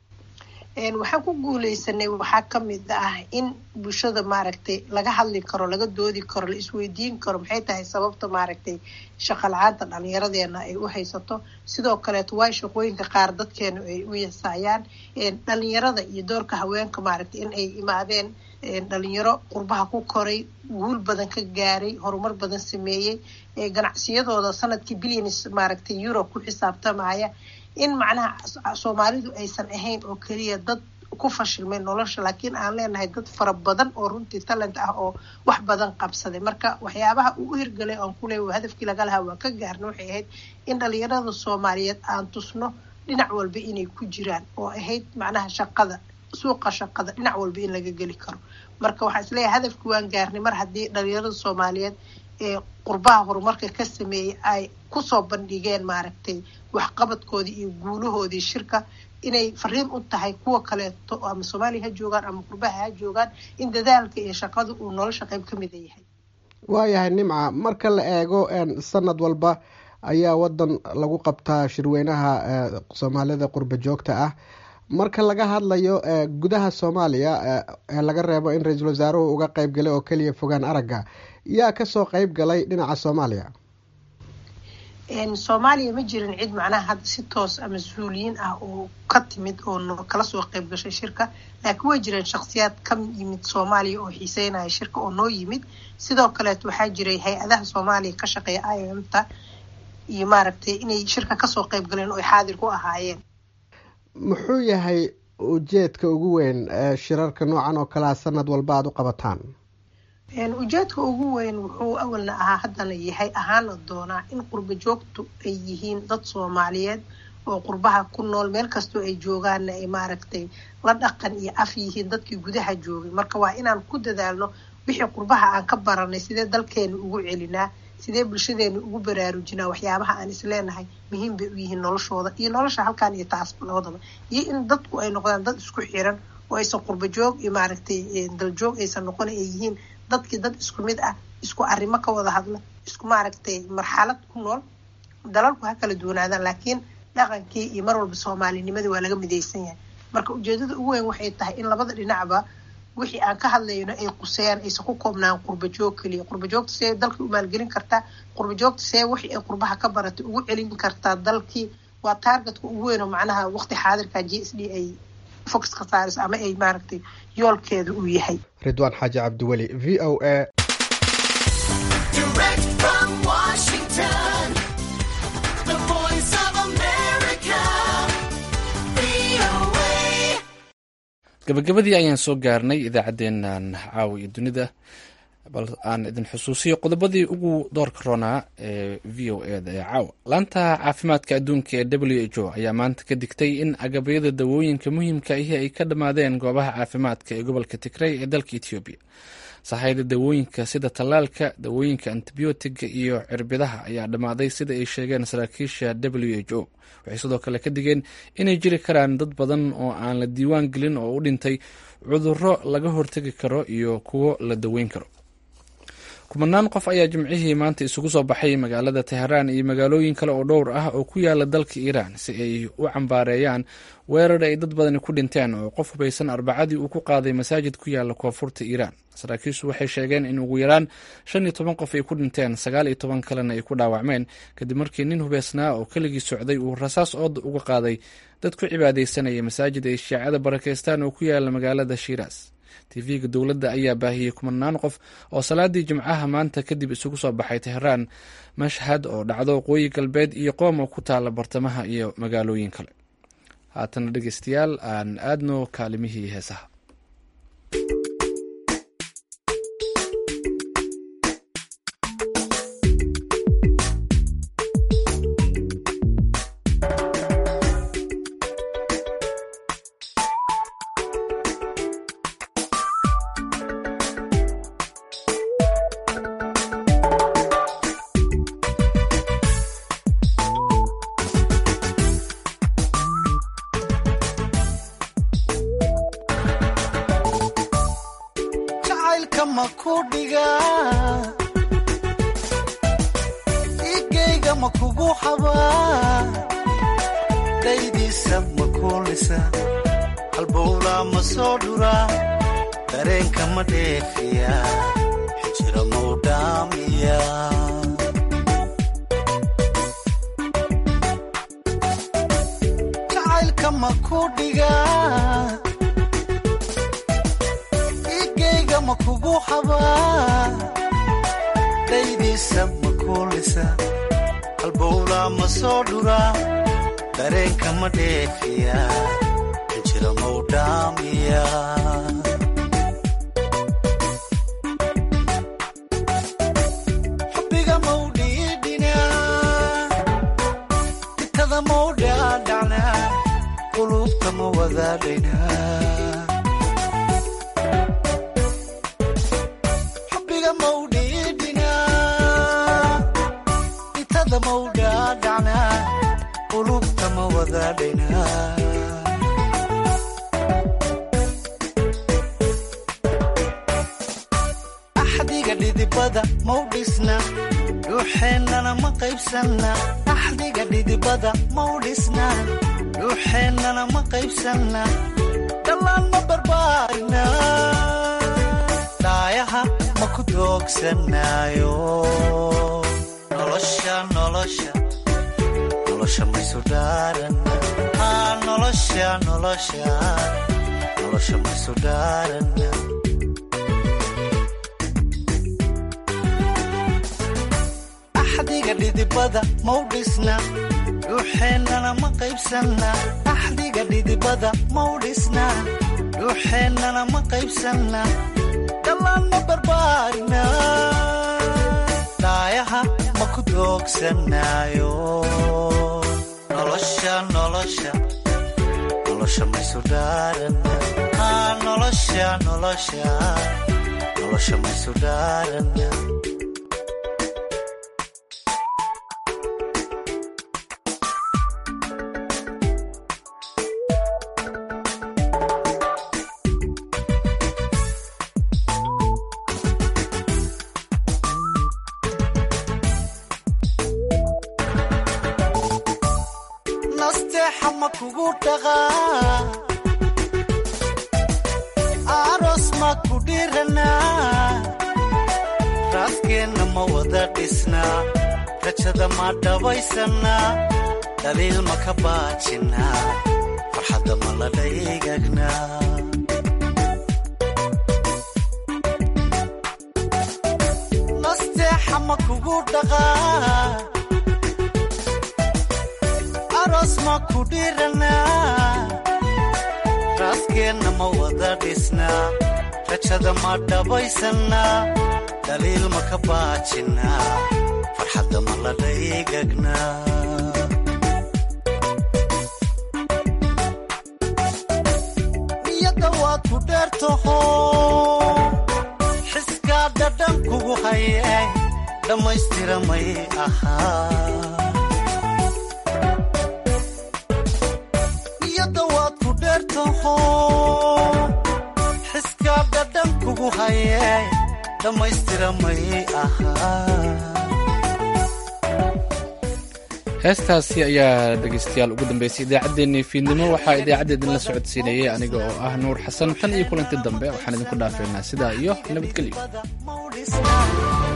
waxaan ku guuleysanay waxaa kamid ah in bulshada maaragtay laga hadli karo laga doodi karo la isweydiin karo maxay tahay sababta maaragtay shaqa la-aanta dhalinyaradeena ay u haysato sidoo kaleeto waay shaqooyinka qaar dadkeenu ay u yasaayaan dhalinyarada iyo doorka haweenka maaragtay in ay imaadeen dhalinyaro qurbaha ku koray guul badan ka gaaray horumar badan sameeyey ganacsiyadooda sanadkii billions maaragtay euro ku xisaabtamaya in macnaha soomaalidu aysan ahayn oo keliya dad ku fashilmay nolosha laakiin aan leenahay dad fara badan oo runtii talent ah oo wax badan qabsaday marka waxyaabaha uu u hirgalay oon kuleey hadafkii laga lahaa waa ka gaarna waxay ahayd in dhalinyarada soomaaliyeed aan tusno dhinac walba inay ku jiraan oo ahayd macnaha shaqada suuqa shaqada dhinac walba in laga geli karo marka waxaan isleeyahay hadafkii waan gaarnay mar haddii dhalinyarada soomaaliyeed ee qurbaha horumarka ka sameeyey ay kusoo bandhigeen maaragtay waxqabadkoodii iyo guulahoodii shirka inay fariin u tahay kuwa kaleeto ama soomaaliya ha joogaan ama qurbaha ha joogaan in dadaalka iyo shaqada uu nolosha qayb ka mida yahay waayahay nimca marka la eego sanad walba ayaa wadan lagu qabtaa shirweynaha soomaalida qurba joogta ah marka laga hadlayo gudaha soomaaliya ee laga reebo in ra-iisul wasaaruhu uga qeyb galay oo keliya fogaan aragga yaa kasoo qeyb galay dhinaca soomaaliya soomaaliya ma jirin cid macnaha hadda si toos ama mas-uuliyiin ah oo ka timid oo kala soo qeyb gashay shirka laakiin way jireen shakhsiyaad ka yimid soomaaliya oo xiiseynaya shirka oo noo yimid sidoo kaleet waxaa jiray hay-adaha soomaaliya ka shaqeeya i m ta iyo maaragtay inay shirka kasoo qeyb galeen oo ay xaadir ku ahaayeen muxuu yahay ujeedka ugu weyn ee shirarka noocan oo kalea sanad walba aada u qabataan ujeedka ugu weyn wuxuu awalna ahaa haddana yahay ahaana doonaa in qurba joogtu ay yihiin dad soomaaliyeed oo qurbaha ku nool meel kastoo ay joogaanna ay maaragtay la dhaqan iyo af yihiin dadkii gudaha joogay marka waa inaan ku dadaalno wixii qurbaha aan ka baranay sidee dalkeena ugu celinaa sidee bulshadeena ugu baraarujinaa waxyaabaha aan isleenahay muhiim bay u yihiin noloshooda iyo nolosha halkan iyo taasba labadaba iyo in dadku ay noqdaan dad isku xiran oo aysan qurba joog iyo maaragtay daljoog aysan noqon ay yihiin dadkii dad isku mid ah isku arrimo ka wada hadla isku maaragtay marxalad ku nool dalalku ha kala duwanaadaan laakiin dhaqankii iyo mar walba soomaalinimadii waa laga midaysan yahay marka ujeedada ugu weyn waxay tahay in labada dhinacba wixii aan ka hadlayno ay quseeyaan aysan ku koobnaan qurba joog keliya qurba joogta see dalkii u maalgelin kartaa qurba joogta see wixii ay qurbaha ka baratay ugu celin kartaa dalkii waa taargetka ugu weyn oo macnaha waqti xaadirka j s d ay fox ka saarayso ama ay maaragtay yoolkeeda uu yahay ridwaan xaaji cabdiweli v o a gabagabadii ayaan soo gaarnay idaacaddeennan caawa iyo dunida bal aan idin xusuusiyo qodobadii ugu doorka roonaa ee v o eda ee caawa laanta caafimaadka adduunka ee w h o ayaa maanta ka digtay in agabyada dawooyinka muhiimka ahi ay ka dhammaadeen goobaha caafimaadka ee gobolka tigrey ee dalka etoobiya sahayda dawooyinka sida tallaalka dawooyinka antibiyootiga iyo cirbidaha ayaa dhammaaday sida ay sheegeen saraakiisha w h o waxay sidoo kale ka digeen inay jiri karaan dad badan oo aan la diiwaan gelin oo u dhintay cudurro laga hortegi karo iyo kuwo la daweyn karo kumanaan qof ayaa jimcihii maanta isugu soo baxay magaalada teheraan iyo magaalooyin kale oo dhowr ah oo ku yaala dalka iiraan si ay u cambaareeyaan weerar ay dad badani ku dhinteen oo qof hubaysan arbacadii uu ku qaaday masaajid ku yaala koonfurta iiraan saraakiishu waxay sheegeen in ugu yaraan shan iyo toban qof ay ku dhinteen sagaal iyo toban kalena ay ku dhaawacmeen kadib markii nin hubeysnaa oo keligii socday uu rasaas ooda uga qaaday dad ku cibaadaysanaya masaajid ay shiicada barakeystaan oo ku yaala magaalada shiiraas tv-ga dowladda ayaa baahiyey kumanaan qof oo salaadii jimcaha maanta kadib isugu soo baxay teheraan mashhad oo dhacdo waqooyi galbeed iyo qoom oo ku taala bartamaha iyo magaalooyin kale haatana dhegeystayaal aan aadno kaalimihii heesaha dhaliil ma ka baajinaa farxadda ma la dhaygagnaa niyadda waad ku dheertaho xiskaa dhadhan kugu haye dhammaystira may ahaa niyadda waad ku dheertaho xiskaa dhadhan kugu haye dhammaystira may ahaa heestaasi ayaa dhegaystayaal ugu dambeysay idaacaddeenii fiidnimo waxaa idaacadda idinla socodsiinayay aniga oo ah nuur xasan tan iyo kulanti dambe waxaan idinku dhaafeynaa sidaa iyo nabadgelyo